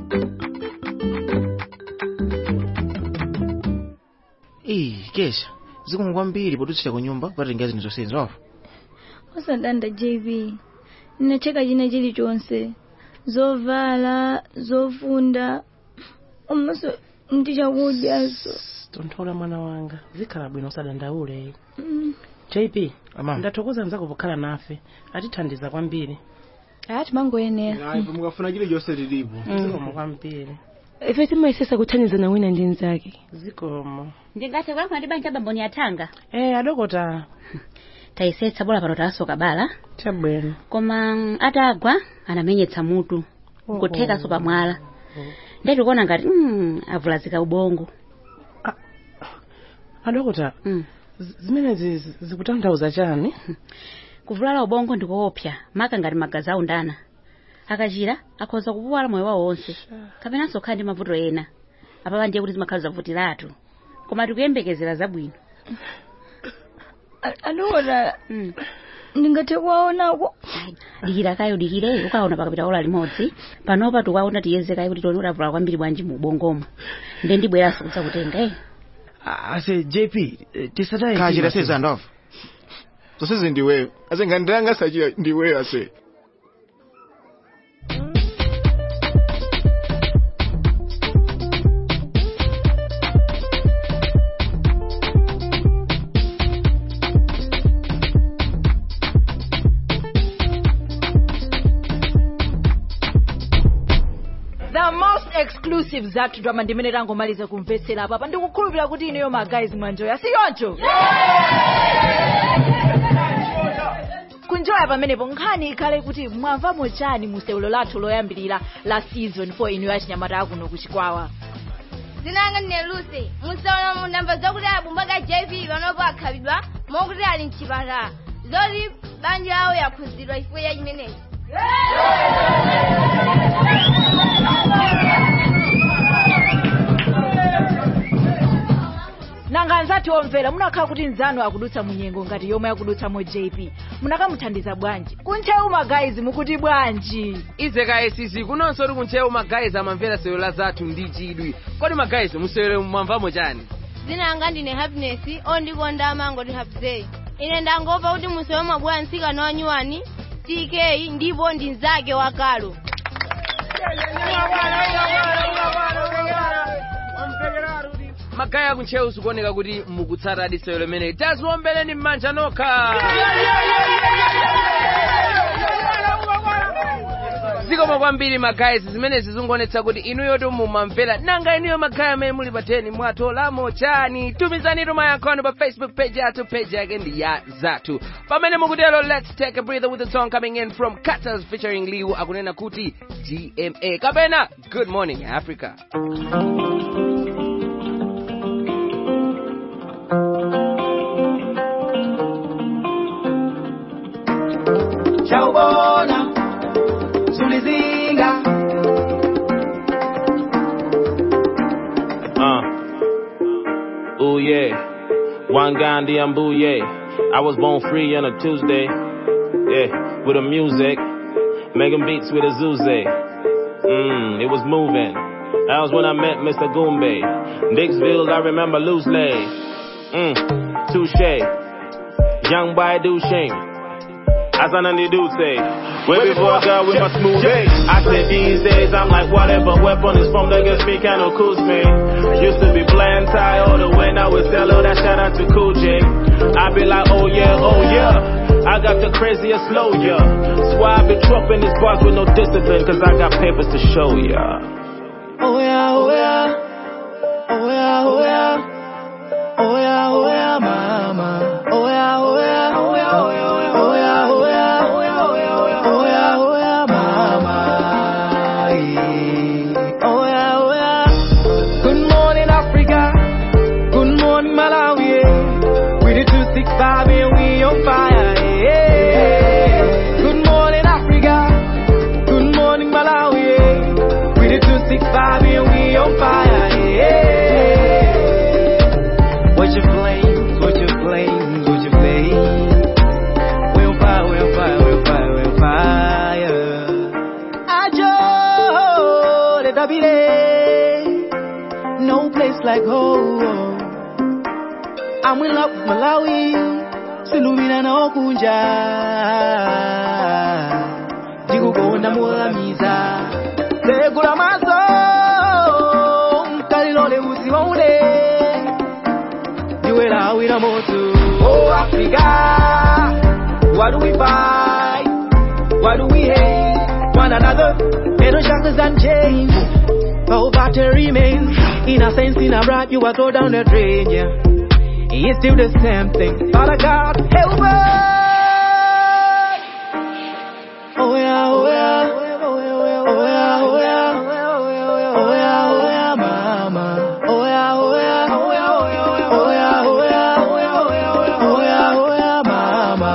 Ii, kesha zikomo kwambiri potutsira ku nyumba kupatenga zinthu zonsezo apo osadanda jb ndinacheka china chilichonse zovala zofunda omaso ndi chakudyaso tonthola mwana wanga zikhala bwino usadandaule Mm. jp Amama. ndathokoza mzako pokhala nafe atithandiza kwambiri aya timangoyenera mukafuna chilichonse tilipo zikomo kwambiri ife timayesesa kuthandizana wina ndi mnzake zikomo ndingathe kulankhula ndi banja bamboni yathanga eh adokota tayesetsa bola pano tasoka bala chabwino koma mm, atagwa anamenyetsa mutu kuthekaso pamwala ndeti kuona ngati mm, avulazika ubongo adokota z- zimenezi zi- zikutanthauza chani kuvulala ubongo ndikoopsa maka ngati magazi aundana akachira akhoza kupuwala moyo wawo wonse kapenanso kukhala ndi mavuto ena apapa ndiye kuti zimakhala zavutiratu koma tikuyembekezera zabwino alora ndingathe kuwaonako dikira kayo dikire ukaona pakapita ola limodzi panopa tikuwaona tiyeze kayo kuti tione kuti avulala kwambiri bwanji mu ubongomo nde ndibweranso kudzakutenga eh ase jp tisataye kachira sezando afa zonsezi ndiweyo ase ngandilanga sachira ndiweyo ase the most exclusive zathu drama ndimene tangomaliza kumvetsera apa ndikukhulupirira kuti ineyo magayizi mwanjoya siyoncho kunjoya pamenepo nkhani ikhale kuti mwamvamo chani mu sewulo lathu loyambirira la season 4 inu yachinyamata akuno kuchikwawa zinanga ndine lucy musaona mundamva zakuti abumba ka jv panopo akhalidwa mokuti ali mchipatala zoti banja yawo yakhuzidwa chifukwa cha chimenechi nanga anzati omvera munakhala kuti nzanu akudutsa munyengo ngati yomwe akudutsamo jp munakamuthandiza bwanji kunchewu magayizi mukuti bwanji ize kayesisi kunonso uli kunchewu magayizi amamvera sewelo zathu ndi chidwi kodi magayizi musewelo mwamvamo chani zinanga ndine happiness ondikonda amangoti hapzei ine ndangomva kuti musewe mabwera mtsikana wanyuwani tk ndipo ndi mnzake wakalo magayi akuntchewu zikuoneka kuti mukutsatadi sewelo limeneyi taziwombeleni m'manja nokha zikomo kwambiri magayizi zimenezi zingonetsa kuti inuyo mumamvera nanga inuyo magayi amene muli pateni mwatolamo chani tumizani mayankho anu pa facebook page yathu page yake ndi ya zathu pamene mukutero let's take a breather with the song coming in from Cutters featuring liu akunena kuti gma kapena good morning africa Chaubona, Sulizinga. Uh. Ooh yeah. Wangandi Ambuye. I was born free on a Tuesday. Yeah, with the music. Making beats with a Zuze. Mmm, it was moving. That was when I met Mr. Goombay. Dixville, I remember loosely. Mmm, touche. Young boy do shame. As an do say. Way before I got with my smooth A. I said these days I'm like whatever weapon is from that gets me kinda cools me. Used to be bland tie all the way now it's hello that shout out to Cool J. I be like oh yeah, oh yeah. I got the craziest slow yeah. That's why I be dropping these bars with no discipline cause I got papers to show ya. Oh yeah, oh yeah. Oh yeah, oh yeah. Oh yeah, oh yeah, mama. Oh yeah, oh yeah, oh yeah, oh yeah, oh yeah, oh yeah, oh yeah, oh yeah, oh yeah, oh yeah, oh yeah, oh yeah, mama. Yeah. Oh yeah, oh ndani silumira nawo kunja ndikukonda molamiza tegula maso mkalilole uziwaule ndiwelawira moto oh africa what do we fight what do we hate one another little shackles and chains poverty remains innocence in a brat you are throw down the drain yeah it's still the same thing father god help us oh yeah oh yeah oh yeah oh yeah oh yeah oh yeah mama oh yeah oh yeah oh yeah oh yeah oh yeah oh yeah oh yeah oh yeah oh yeah mama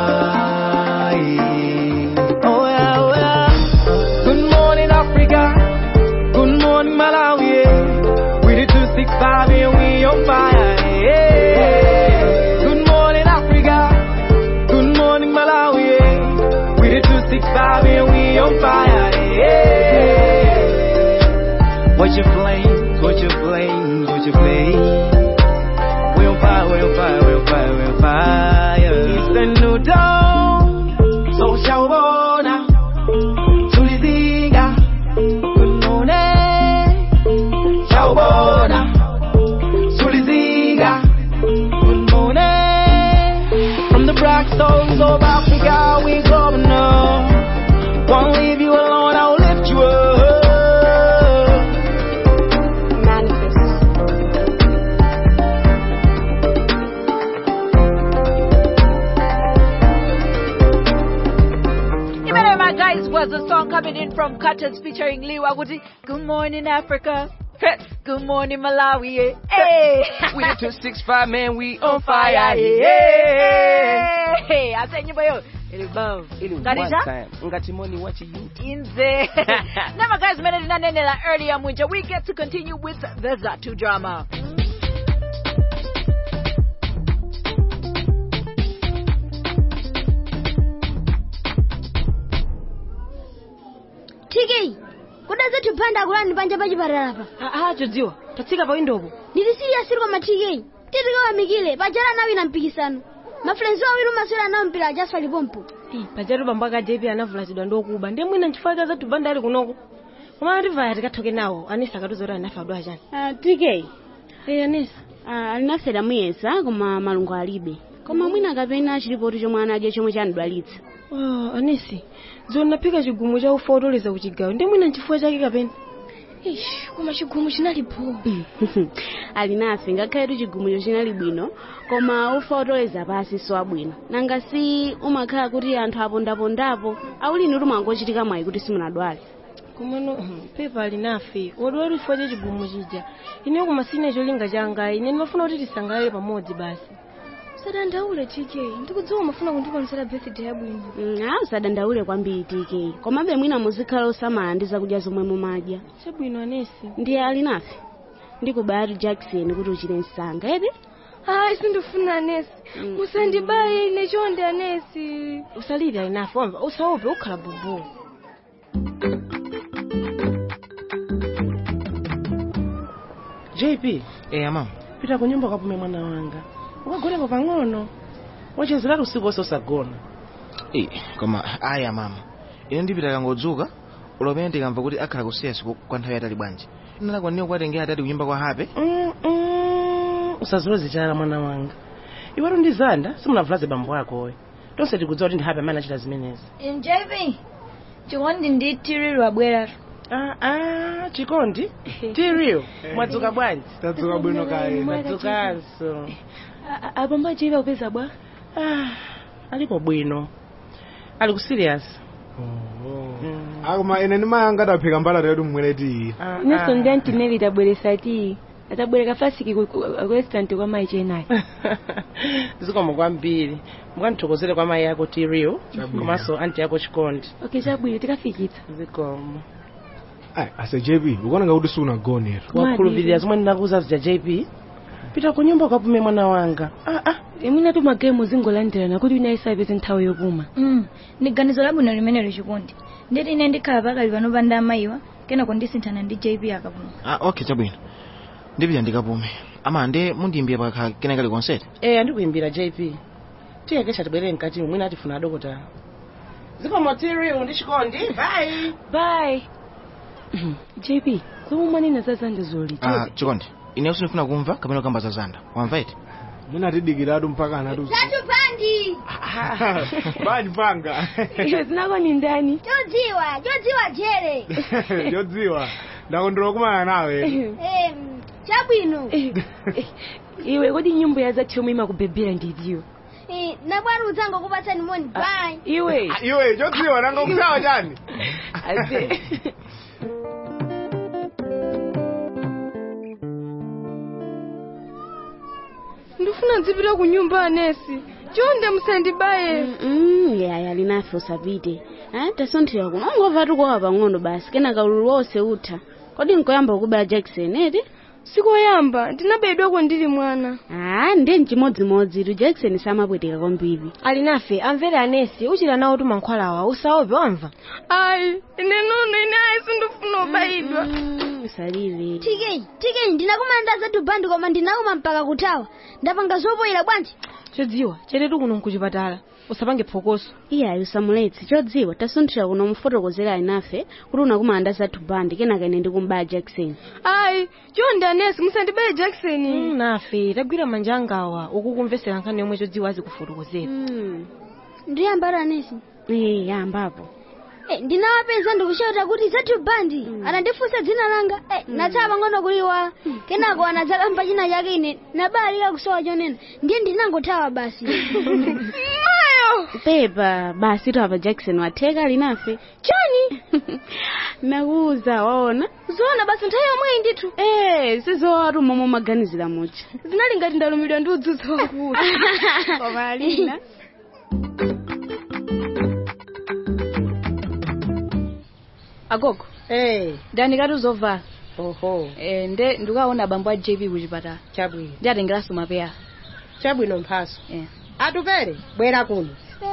yeah. oh yeah oh yeah good morning africa good morning malawi yeah. we the 265 and we on fire yeah. good morning africa good morning malawi yeah. we the 265 and we on fire yeah. Watch your flames, watch your flames, watch your flames. We on fire, we on fire, we on fire, we on fire. It's a new dawn, so shawona, tulizinga, good morning. Shawona, tulizinga, good morning. From the black stones of Africa, we going on. Won't leave you alone, I'll lift you up. Remember, my guys, was a song coming in from Cutters featuring Lee Waguti. Good morning, Africa. Good morning, Malawi. Hey, We the 265 man, we on fire. fire. Yeah. Hey, I said, nyimbo yo. Ili bam. Ili Ngalita? one time. Ngati money what you Inze. Never guys, minute nanenela earlier mwinja. We get to continue with the Zatu drama. tiki kuda zetu panda kulani panja pachipatala pa aa chodziwa tatsika pa windopo ndili serious koma tiki titikawamikile pajala nawo ina mpikisano mafrenzi awiri umaswera nawo mpira ajaswa lipompo pajatu bambo aka jp anavulazidwa ndokuba ndiye mwina nchifukwa zathu banda ali kunoko koma ativaya tikathoke nawo anisa akatiza kuti anafe adwa chani tk Eh, anisa alinafera muyesa koma malungo alibe koma mwina kapena chilipoti chomwe anadya chomwe chanidwalitsa Oh, anisi dziwa naphika chigumu cha ufa otoleza kuchigawo ndiye mwina nchifukwa chake kapena ish koma chigumu chinalipo alinafe ngakhaletu chigumucho chinali bwino koma ufa otoleza pasi so abwino nanga si umakhala kuti anthu apondapondapo aulini kuti mwangochitika mwayi kuti simunadwale komano pepa alinafe wodiwa chifukwa cha chigumu chija ineyo koma sine cholinga changa ine ndimafuna kuti tisangalale pamodzi basi sadandaule tk ndikudziwa umafuna kundikonzera birthday yabwino a usadandaule kwambiri tk komabe mwina muzikhala osamala ndi zakudya zomwe mumadya chabwino anesi ndiye alinafe ndikubayatu jackson kuti uchire msanga edi hayi sindifuna anesi musandibaye ine chonde anesi usalire alinafe wamva usaope ukhala bubu jp eya mama pita ku nyumba ukapume mwana wanga ukagonepo pang'ono wachezeratu usiku wonse usagona Eh, koma aya mama ine ndipita kangodzuka ulopene ndikamva kuti akhala kusiya siku kwa nthawi yatali bwanji ndinakwanira kuwatengera atati kunyumba kwa hape Mm, mm, usaziloze chala mwana wanga iwetu ndi zanda simunavulaze bambo akowe tonse tikudziwa kuti ndi hape amene achita zimenezi mjp chikondi ndi tiriro abweratu ah, chikondi tiriyo mwadzuka bwanji tadzuka bwino kaye tadzukanso abambo achiva kupeza bwa alipo bwino ali ku serious akoma ine ndimayanga adaphika mbalata yedu mmweletiyi inenso ndi antineli tabweresa ti atabwereka fasiki ku ku- ku restaurant kwa mayi chenayi zikomo kwambiri mukandithokozere kwa mayi yako tiriyo Chabwino. komanso anti yako chikondi okay chabwino tikafikitsa zikomo ayi ase jp ukuonanga kuti siunagonera wakhulupirira zomwe ndinakuza zija jp pita ku nyumba ukapume mwana wanga imwina tu magemu zingolandirana kuti wina isapeze nthawi yopuma Mm, ndi ganizo labwino limenelo chikondi nditi ine ndikhala pakali pano panda amayiwa kenako ndisinthana ndi jp akapuma ah okay chabwino ndipita ndikapume ama nde mundiyimbira pakha kena kali konseti eh andikuyimbira jp tiye kesha tibwere mkati mwina atifuna adokota zikomo tiriu ndi chikondi bye bye jp zomwe mwanena za zanda zoli ah chikondi ine sinifuna kumva kapena kukamba za zanda wamva iti munatidikiratu mpaka anatu zatu bandi bani panga iwe zinako ni ndani chodziwa chodziwa jere chodziwa ndakondwera kumana nawe Em, chabwino iwe kodi nyimbo ya zati yomwe imakubebera ndidziwa Eh, nabwana udzango kupatsani moni bye iwe iwe chodziwa nanga kusawa chani ase ndifuna ndzipita ku nyumba anesi chonde musandibaye Mm, yaya linafe usapite ah, tasonthera kuno ungova tukowa pang'ono basi kenaka ululu wonse utha kodi nkoyamba kubala jackson eti sikoyamba ndinabayidwako ndili mwana ah ndiye mchimodzimodzi tu jackson samapweteka kwambiri ali nafe amvere anesi uchita nawo tumankhwalawa usaope wamva ayi ine nono ine ayi sindifuna ubayidwa usalire tk tk ndinakumanda zatu bandi koma ndinauma mpaka kutawa ndapanga zopoyera bwanji chodziwa chetetu kuno nkuchipatala usapange phokoso iyayi usamuletse chodziwa tasonthera kuno mufotokozera alinafe kuti unakumanda zathu bandi kenaka ine ndikumbala jackson ayi chonde anesi musandibaye jackson nafe tagwira manja angawa ukukumvesera nkhani yomwe chodziwa azikufotokozera ndiyambara anesi eh yambapo Eh, ndinawapeza ndikushauta kuti zatu bandi anandifunsa dzina langa eh, natsala pang'ono kuliwa kenako anadzakamba china chake ine nabalika kusowa chonena ndiye ndinangothawa basi pepa basi tu apa jackson watheka alinafe chani nakuuza waona zoona basi nthawi yomweyi ndithu eh sizowatu momwe umaganizira mucha zinali ngati ndalumidwa ndi udzudzu wakulu koma alina agogo eh ndanikati uzovala oho eh nde ndikaona abambo a jp kuchipatala chabwino ndi atengeranso mapeya chabwino mphaso eh. atupere bwera kuno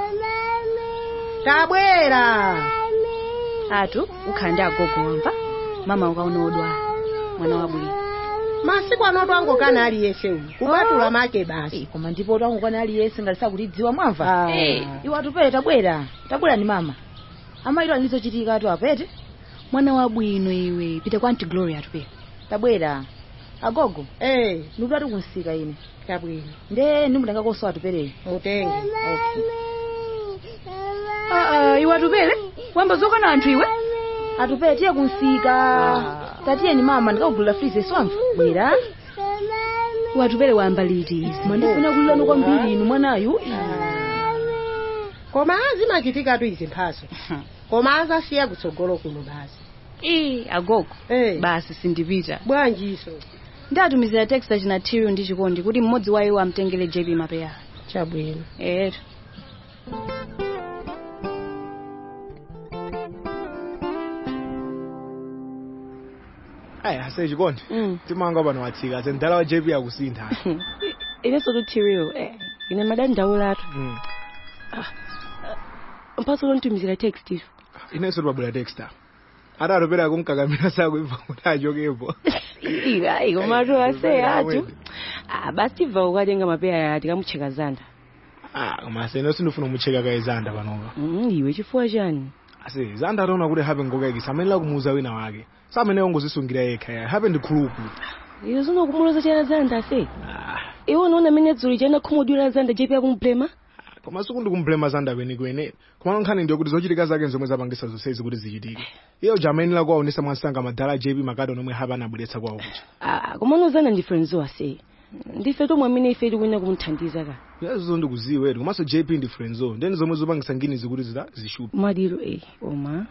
tabwera atu ukhala ndi agogo wamva mama ukaona odwala mwana wabwino masiku anoto angokana aliyense uyu kupatula make basi koma ndipo tangokwana aliyense ngati sakutidziwa mwamva Ah. Eh, iwo atupere tabwera tabwera ni mama amaitwa nilizochitika atu apete mwana wabwino iwe pita kwa anti gloria atupere tabwera agogo eh ndikuti ati kunsika ine chabwino nde ndimutengako atuperere mutenge okay Ah, iwe atupere wamba zokana anthu iwe atupere tiye kunsika tatiye ni mama ndikagulira frize swamva bwera iwe atupere wamba liti izi mwandifuna kulilano kwambiri inu mwanayu koma azimachitikatu izi mphaso koma azasiya kutsogolo kuno basi ii agogo eh basi sindipita bwanjiso ndatumizira text achina tirio ndi chikondi kuti mmodzi wa iwo amtengere jp mapeya chabwino etu ayi ase chikondi timanga pano watsika ase mdala wa jp akusintha inenso tutirio eh, ine madani ndaulatu Mm. mphaso lontumizira text izo inenso tipabwera texta ati atopera kumkakamira sakuimva kuti achokepo ayi komatu ase Ayi, atu awene. Ah, basi tibva ukatenga mapeya tikamucheka zanda Ah, koma ase ino sindifuna kumucheka kaye zanda panopa Mm, iwe chifukwa chani ase zanda ataona kuti hape ngokayikisa amenera kumuuza wina wake samene ongozisungira yekha ya hape ndi khuluku iwe zinokumuloza chana zanda ase iwe unaona mene dzuli chana khumudwira zanda jepi akumblema koma siku ndikumblema zanda kwenikweni koma nkhani ndiyo kuti zochitika zake nzomwe zapangisa zonsezi kuti zichitike iyo jamayenera kuwaonesa mwansanga madala jp makadi onomwe hape anabweretsa kwawo kucha Ah, koma unozana ndi friends ase ndife tomwe amene ife tikunya kumuthandiza ka yazizo ndikuziwetu komanso jp ndi friendzo ndeni zomwe zopangisa ngini zikuti zita zishupa madiro eh oma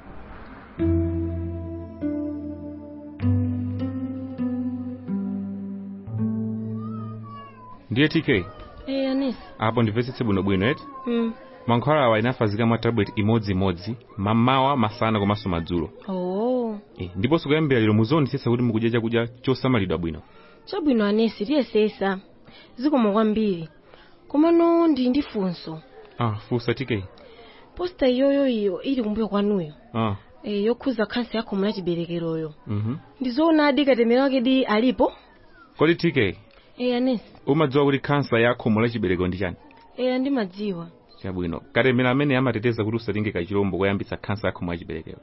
ndiye tk eh anesi apo ndimvetsetse bwinobwino eti mm. mankhwala awa inafazika mwa tablet imodzimodzi mamawa masana komanso madzulo oh Eh, ndiponso kuyambira lero muzionetsetsa kuti mukudya chakudya chosamalidwa bwino chabwino anesi tiyesesa zikomo kwambiri komano ndi ndifunso ah fusa tk posta iyoyo iyo ili kumbuyo kwanuyo ah e, yokhuza khansa ya khomo la chiberekeroyo Mhm. ndizoona adi katemera wake di alipo kodi tk e anesi umadziwa kuti khansa ya khomo la chibereko ndi chani e andimadziwa chabwino katemera amene amateteza kuti usalinge kachilombo koyambitsa khansa ya khomo la chiberekero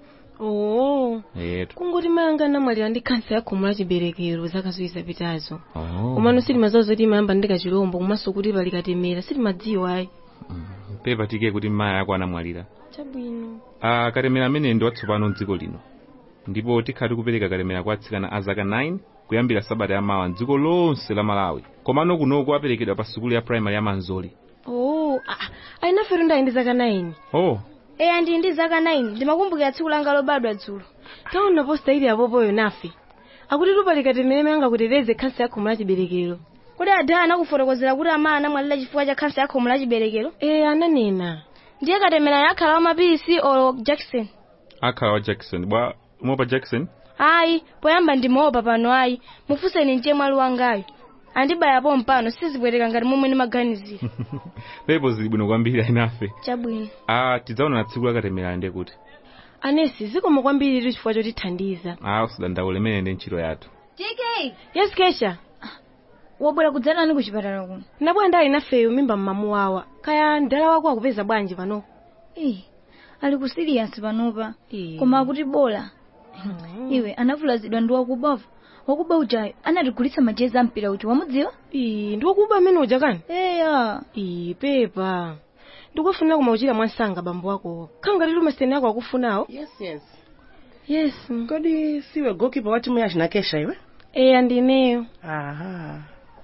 oo etu kungoti mayanga anamwalira ndi khansa ya khomo la chiberekero zaka ziwiri zapitazo Oh. komano silimadziwa zoti imayamba ndi kachilombo komanso kuti pali katemera silimadziwa ayi pepa tk kuti mayi ako anamwalira chabwino Ah, katemera amene ndi watsopano mdziko lino ndipo tikhala tikupereka katemera kwa atsikana a zaka 9 kuyambira sabata yamawa mdziko lonse la malawi komano kunoko aperekedwa pa sukulu ya primary ya manzoli oo ayinafero ndayi ndi zaka 9 oh eya ndi ndi zaka 9 ndimakumbukira tsiku langa lobadwa dzulo taona posta ili apopoyo nafe akuti tupali katemera imene angakuteteze khansa ya khomo la chiberekero kodi adaya anakufotokozera kuti amayi anamwalira chifukwa cha khansa ya khomo la chiberekero e ananena ndiye katemera yakhala wa mapilisi o jackson akhala wa jackson bwa umopa jackson ayi poyamba ndimaopa pano ayi mufunseni nje mwali wangayo andibayapo mpano sizipweteka ngati momwe ndimaganizira pepo zili bwino kwambiri ayinafe chabwino ah tidzaona na tsiku la katemera ndi kuti anesi zikomo kwambiri chifukwa chotithandiza ah usadandaule imene ndi ntchito yathu tk yes kesha wabwera kudzanani ku chipatala kuno nabwera ndali nafeyo mimba mmamu wawa kaya mdala wako akupeza bwanji pano Eh, ali ku serious panopa koma akuti bola iwe anavulazidwa ndi wakubavu wakuba ujayo anatigulitsa majezi ampira uja wamudziwa ndi wakuba amene uja kani eya iyi pepa ndikufunira kumauchira mwansanga bambo wako khangati lumaseni ako akufunawo yes yes yes kodi siwe gokipa wa timu ya chinakesha iwe eya ndineyo aha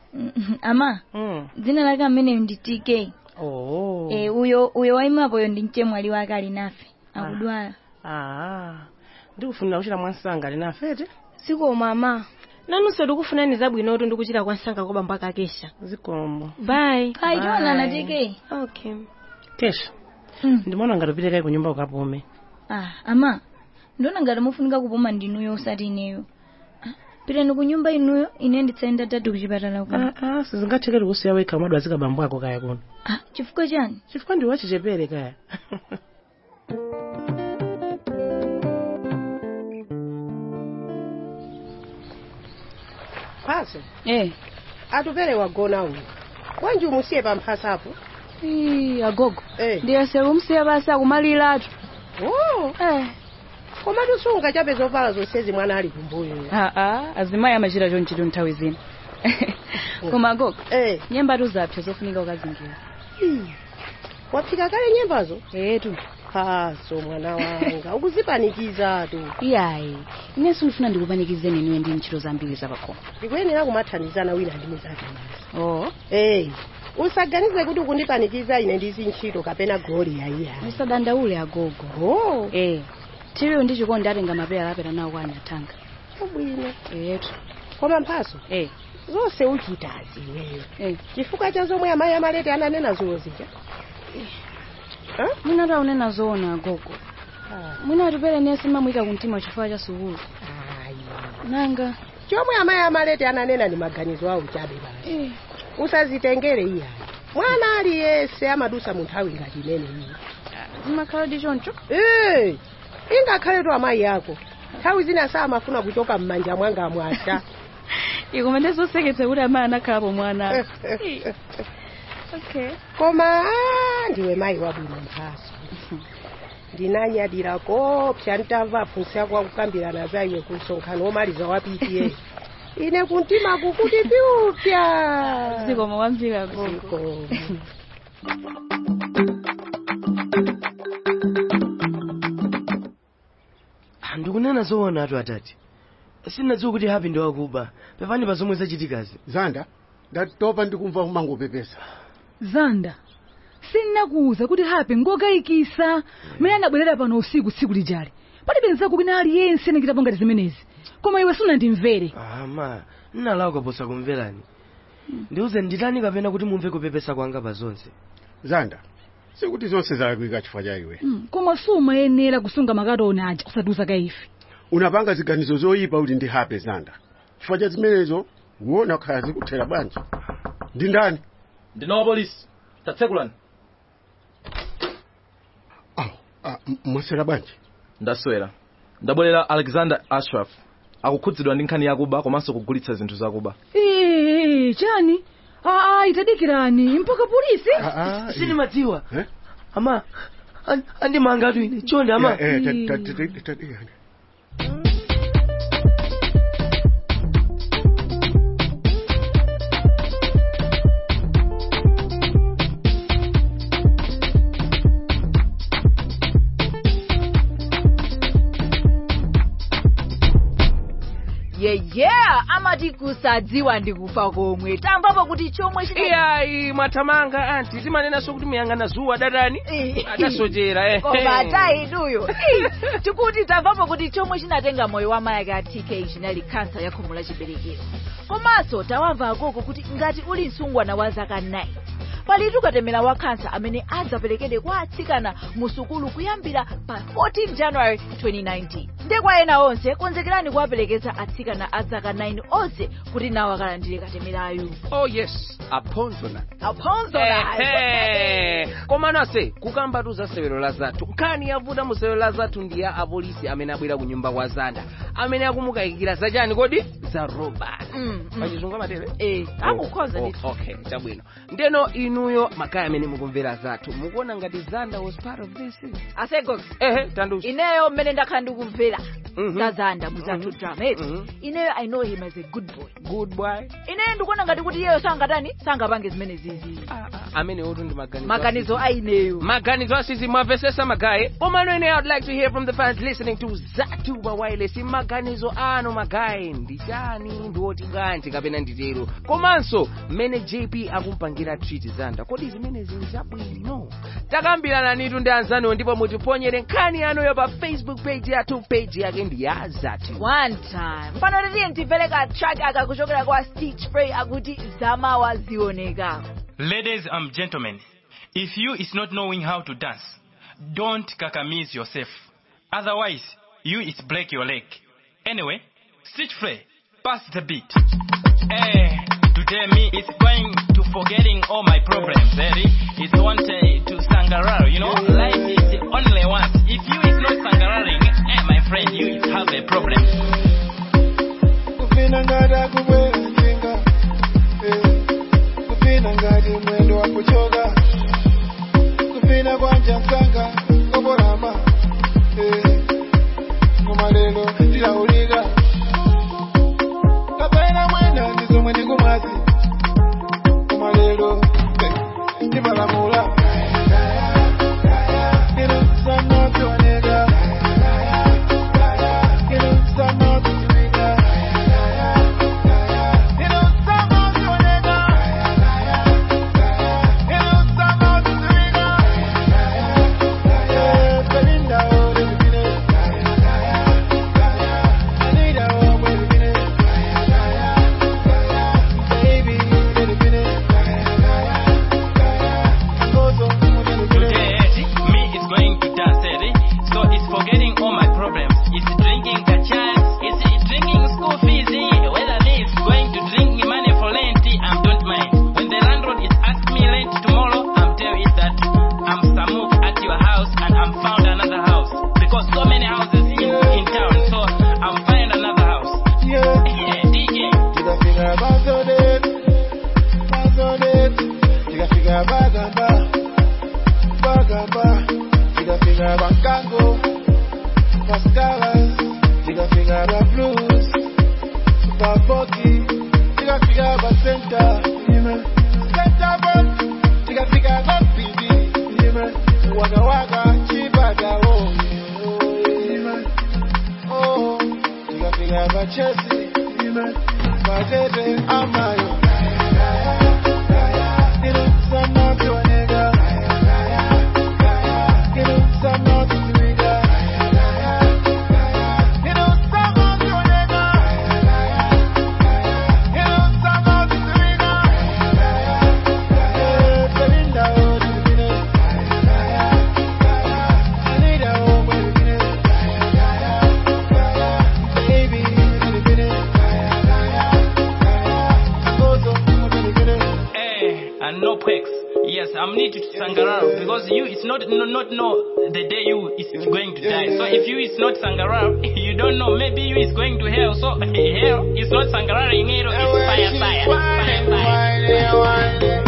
ama mm. dzina lake ameneyo ndi tk oh. eh, uyo uyo waimapoyo ndi mchemwali wake ali nafe akudwala ah. ndikufunira kuchira mwansanga ali nafete zikomo ama nanunso ndikufunani zabwinotu ndikuchira kwansanga kwa bambo akakesha zikomo bye Hai, tionana, TK. okay kesha ndimaona ngati upite kai ku nyumba ukapume ah ama ndiona ngati mufunika kupuma ndinuyo usati ineyo Ah, pitani ku nyumba inuyo ine nditsaenda tatu kuchipatala kuno ah, ah, sizingathekeri kusiya wekha umadwa zika bambo ako kaya kuno ah, chifukwa chani chifukwa ndi wachichepere kaya mphaso eh atupere wagona uyu wanji umusiye pamphasapo Ii, agogo Eh. ndiyesera umsiya basi akumaliratu oh. eh. komatu sungachape zovala zonsezi mwana ali kumbuyo aa azimayi amachita chonchito nthawi zina koma agogo eh. nyembatu zapsa zofunika ukazingira wapsika kale nyembazo etu phaso mwana wanga ukuzipanikizatu iyayi inenso ndifuna ndikupanikizeni niwe ndi ntchito zambiri zapakhomo ndikuyenera kumathandizana wina ndi muzake oh eh usaganize kuti ukundipanikiza ine ndizi ntchito kapena goli yaiya usadandaule agogo oh eh tiriyo ndi chikondi atenga mapera apera nawo kwa anyathanga chabwino etu koma mphaso eh zonse uchitazi iweyo eh chifukwa cha zomwe amayi amalete ananena zulo zija mwina taunena zoona agogo mwina atipere nesi mamuyika kumtima chifukwa cha sukulu nanga chomwe amayi amalete ananena ndi maganizo awo chabe basi usazitengere iya mwana aliyense amadusa mu nthawi ngati imene iyi zimakhala ndi choncho Eh, ingakhaletu amayi ako nthawi zina samafuna kuchoka m'manja mwanga mwasha ikoma ndizoseketsa kuti amayi anakhalapo mwana okay koma ah, ndiwe mayi wabwino mphaso ndinanyadira kopsa ntamva afunsi ako akukambirana za iwe ku msonkhano womaliza wa pta ine kuntima kukuti piupya zikomo kwambiri agogo Zikomo. ndikunena zoona atu atati sindinadziwa kuti hapi ndi wakuba pepani pa zomwe zachitikazi zanda ndatopa ndikumva umangopepesa zanda sindinakuwuza kuti hape ngokayikisa mene anabwerera pano usiku tsiku lijali palibe nzako wina aliyense anachitapo ngati zimenezi koma iwe sunandimvere ama nnalawa kaposa kumverani ndiuze nditani kapena kuti mumve kupepesa kwanga pa zonse zanda sikuti zonse zalakwika chifukwa cha iwe Mm, koma sumayenera kusunga makatoni aja usatiuza kaife unapanga ziganizo zoyipa kuti ndi hape zanda chifukwa cha zimenezo uwona khala zikuthera bwanji ndi ndani ndinowa polisi tatsekulani ah, m- mwaswera bwanji ndaswera ndabwerera alexander ashraf akukhudzidwa ndi nkhani yakuba komanso kugulitsa zinthu zakuba Eh, chani aa itadikirani mpaka polisi sinimadziwa ama an- andimanga atu ine chonde ama Eh, eh, ta- ta- ta- ta- ta- yeah yeah amati kusadziwa ndikufa komwe tamvapo kuti chomwe chine iyayi mwathamanga anti timanenanso kuti muyang'ana zuwa datani adasochera eh. koma atayiduyo tikuti tamvapo kuti chomwe chinatenga moyo wa mayi ake a tk chinali kansa ya khomo la chiberekero komanso tawamva akoko kuti ngati uli msungwana wa zaka 9 palitu katemera wa kansa amene adzaperekedwe kwa atsikana mu sukulu kuyambira pa 14 january 2019 nde kwa ena onse konzekerani kuwaperekeza atsikana a zaka 9 onse kuti nawo akalandire katemerayu oh yes aphonzona aphonzona Ehe. koma nase kukambatu za sewero la zathu nkhani yavuta mu sewero la zathu ndi ya apolisi amene abwera ku nyumba kwa zanda amene akumukayikira zachani kodi za robert pachizungu amatere eh akukhoza Oh, ndithu okay chabwino ndeno inuyo makaya amene mukumvera zathu mukuona ngati zanda was part of this asegox ehe tanduza ineyo mmene ndakhala ndikumvera Mhm. zazanda muzathu drama eti Mhm. ineyo i know him as a good boy good boy ineyo ndikuona ngati kuti iyeyo sangatani sangapange zimene zizi amene otu ndi maganizo maganizo a ineyo maganizo asizi mwamvesesa magaye koma nene i'd like to hear from the fans listening to zatuba wireless maganizo anu magaye ndi chani ndi oti bwanji kapena nditero komanso mmene jp akumpangira treat zanda kodi zimene zili zabwino takambirana nitu ndi anzanuwo ndipo mutiponyere nkhani yanuyo pa facebook page yathu page yake ndi ya zatu one time pano titiye ntimvere ka track aka kuchokera kwa stitch spray akuti zamawa zioneka Ladies and gentlemen, if you is not knowing how to dance, don't kakamize yourself. Otherwise, you is break your leg. Anyway, stitch play, pass the beat. Eh, today me is going to forgetting all my problems. Eh? It's one day to sangararo, you know. Life is only once. If you is not sangararing, eh, my friend, you is have a problem. kupinda ngati kubwerenga kupinda ngati mwendo wa kuchoka kupinda kwanja msanga koporama koma lero tilaulika kapena mwena ndizomwe ndikumwazi koma lero ndimalamula ino sanapyoneka ino sanapyoneka Today, me is going to dance, eh? So it's forgetting all my problems. It's drinking a chance, it's drinking school fees, eh? Whether me is going to drink money for rent, I don't mind. When the landlord is asking me rent tomorrow, I'm tell it that I'm Samu at your house and I'm found another house. Because so many houses in, in town, so I'm find another house. Yeah. Yeah, DJ. tikafika pazodet pazodet tikafika pagamba pagamba tikafika pankango pascalas tikafika pa blues pafoki tikafika pa center center bot tikafika pa pidi wagawaka chipagawo oh tikafika pa chesi patete amayo ino sanapyoneka ino sanapyoneka ino sanapyoneka ino sanapyoneka Belinda oh divine Anita oh divine Baby divine need to sangarau because you it's not no, not know the day you is going to die. So if you is not sangarau, you don't know. Maybe you is going to hell. So hell is not sangarau in hell. It's fire, fire, fire, fire.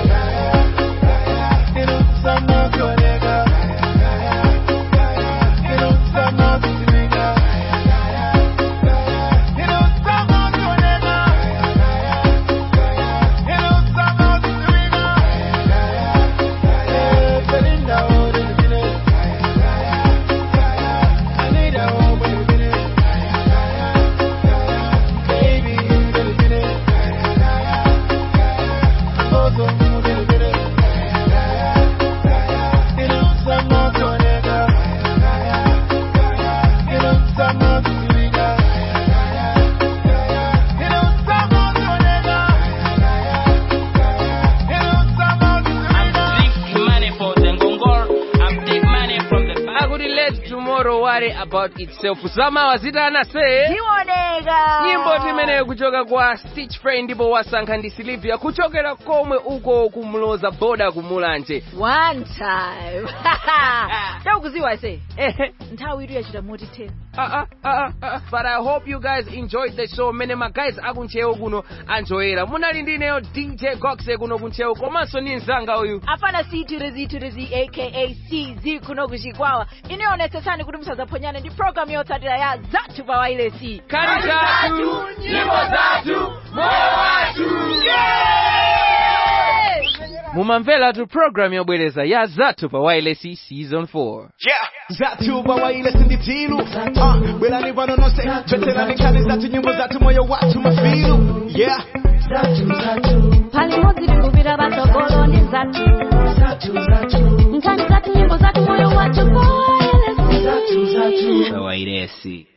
money for the ngongor. I'm take money from the akuti let tomorrow worry about itself sama wazitana se Zioneka. nyimbo timeneyo kuchoka kwa stitch frey ndipo wasankha ndi silivia kuchokera komwe uko kumloza boda kumulanje one time ndakuziwa se nthawi itu yachita moti 10 Uh, uh, uh, uh, but I hope you guys enjoyed the show mene magays akunchewu kuno anjoyera munali ndineyo dj goxe kuno kunchewu komanso ni mzanga uyu afana sitirezi aka cz kuno kuchikwawa inionetsetsani kuti musazaphonyane ndi programu yotsatira ya zathu pa wailesi Kani zathu, nyimbo zathu, moyo wathu. mumamveratu programu yobwereza ya zathu pa wailesi season 4 Yeah, zathu bawaile sinditilu uh, bwerani pano nonse veterani nkani zathu nyimbo zathu moyo wathu mafilu yeah pali modzi tikupita patsogolo ndi zathu nkhani zathu nyimbo zathu moyo wathu kwa wailesi wailesi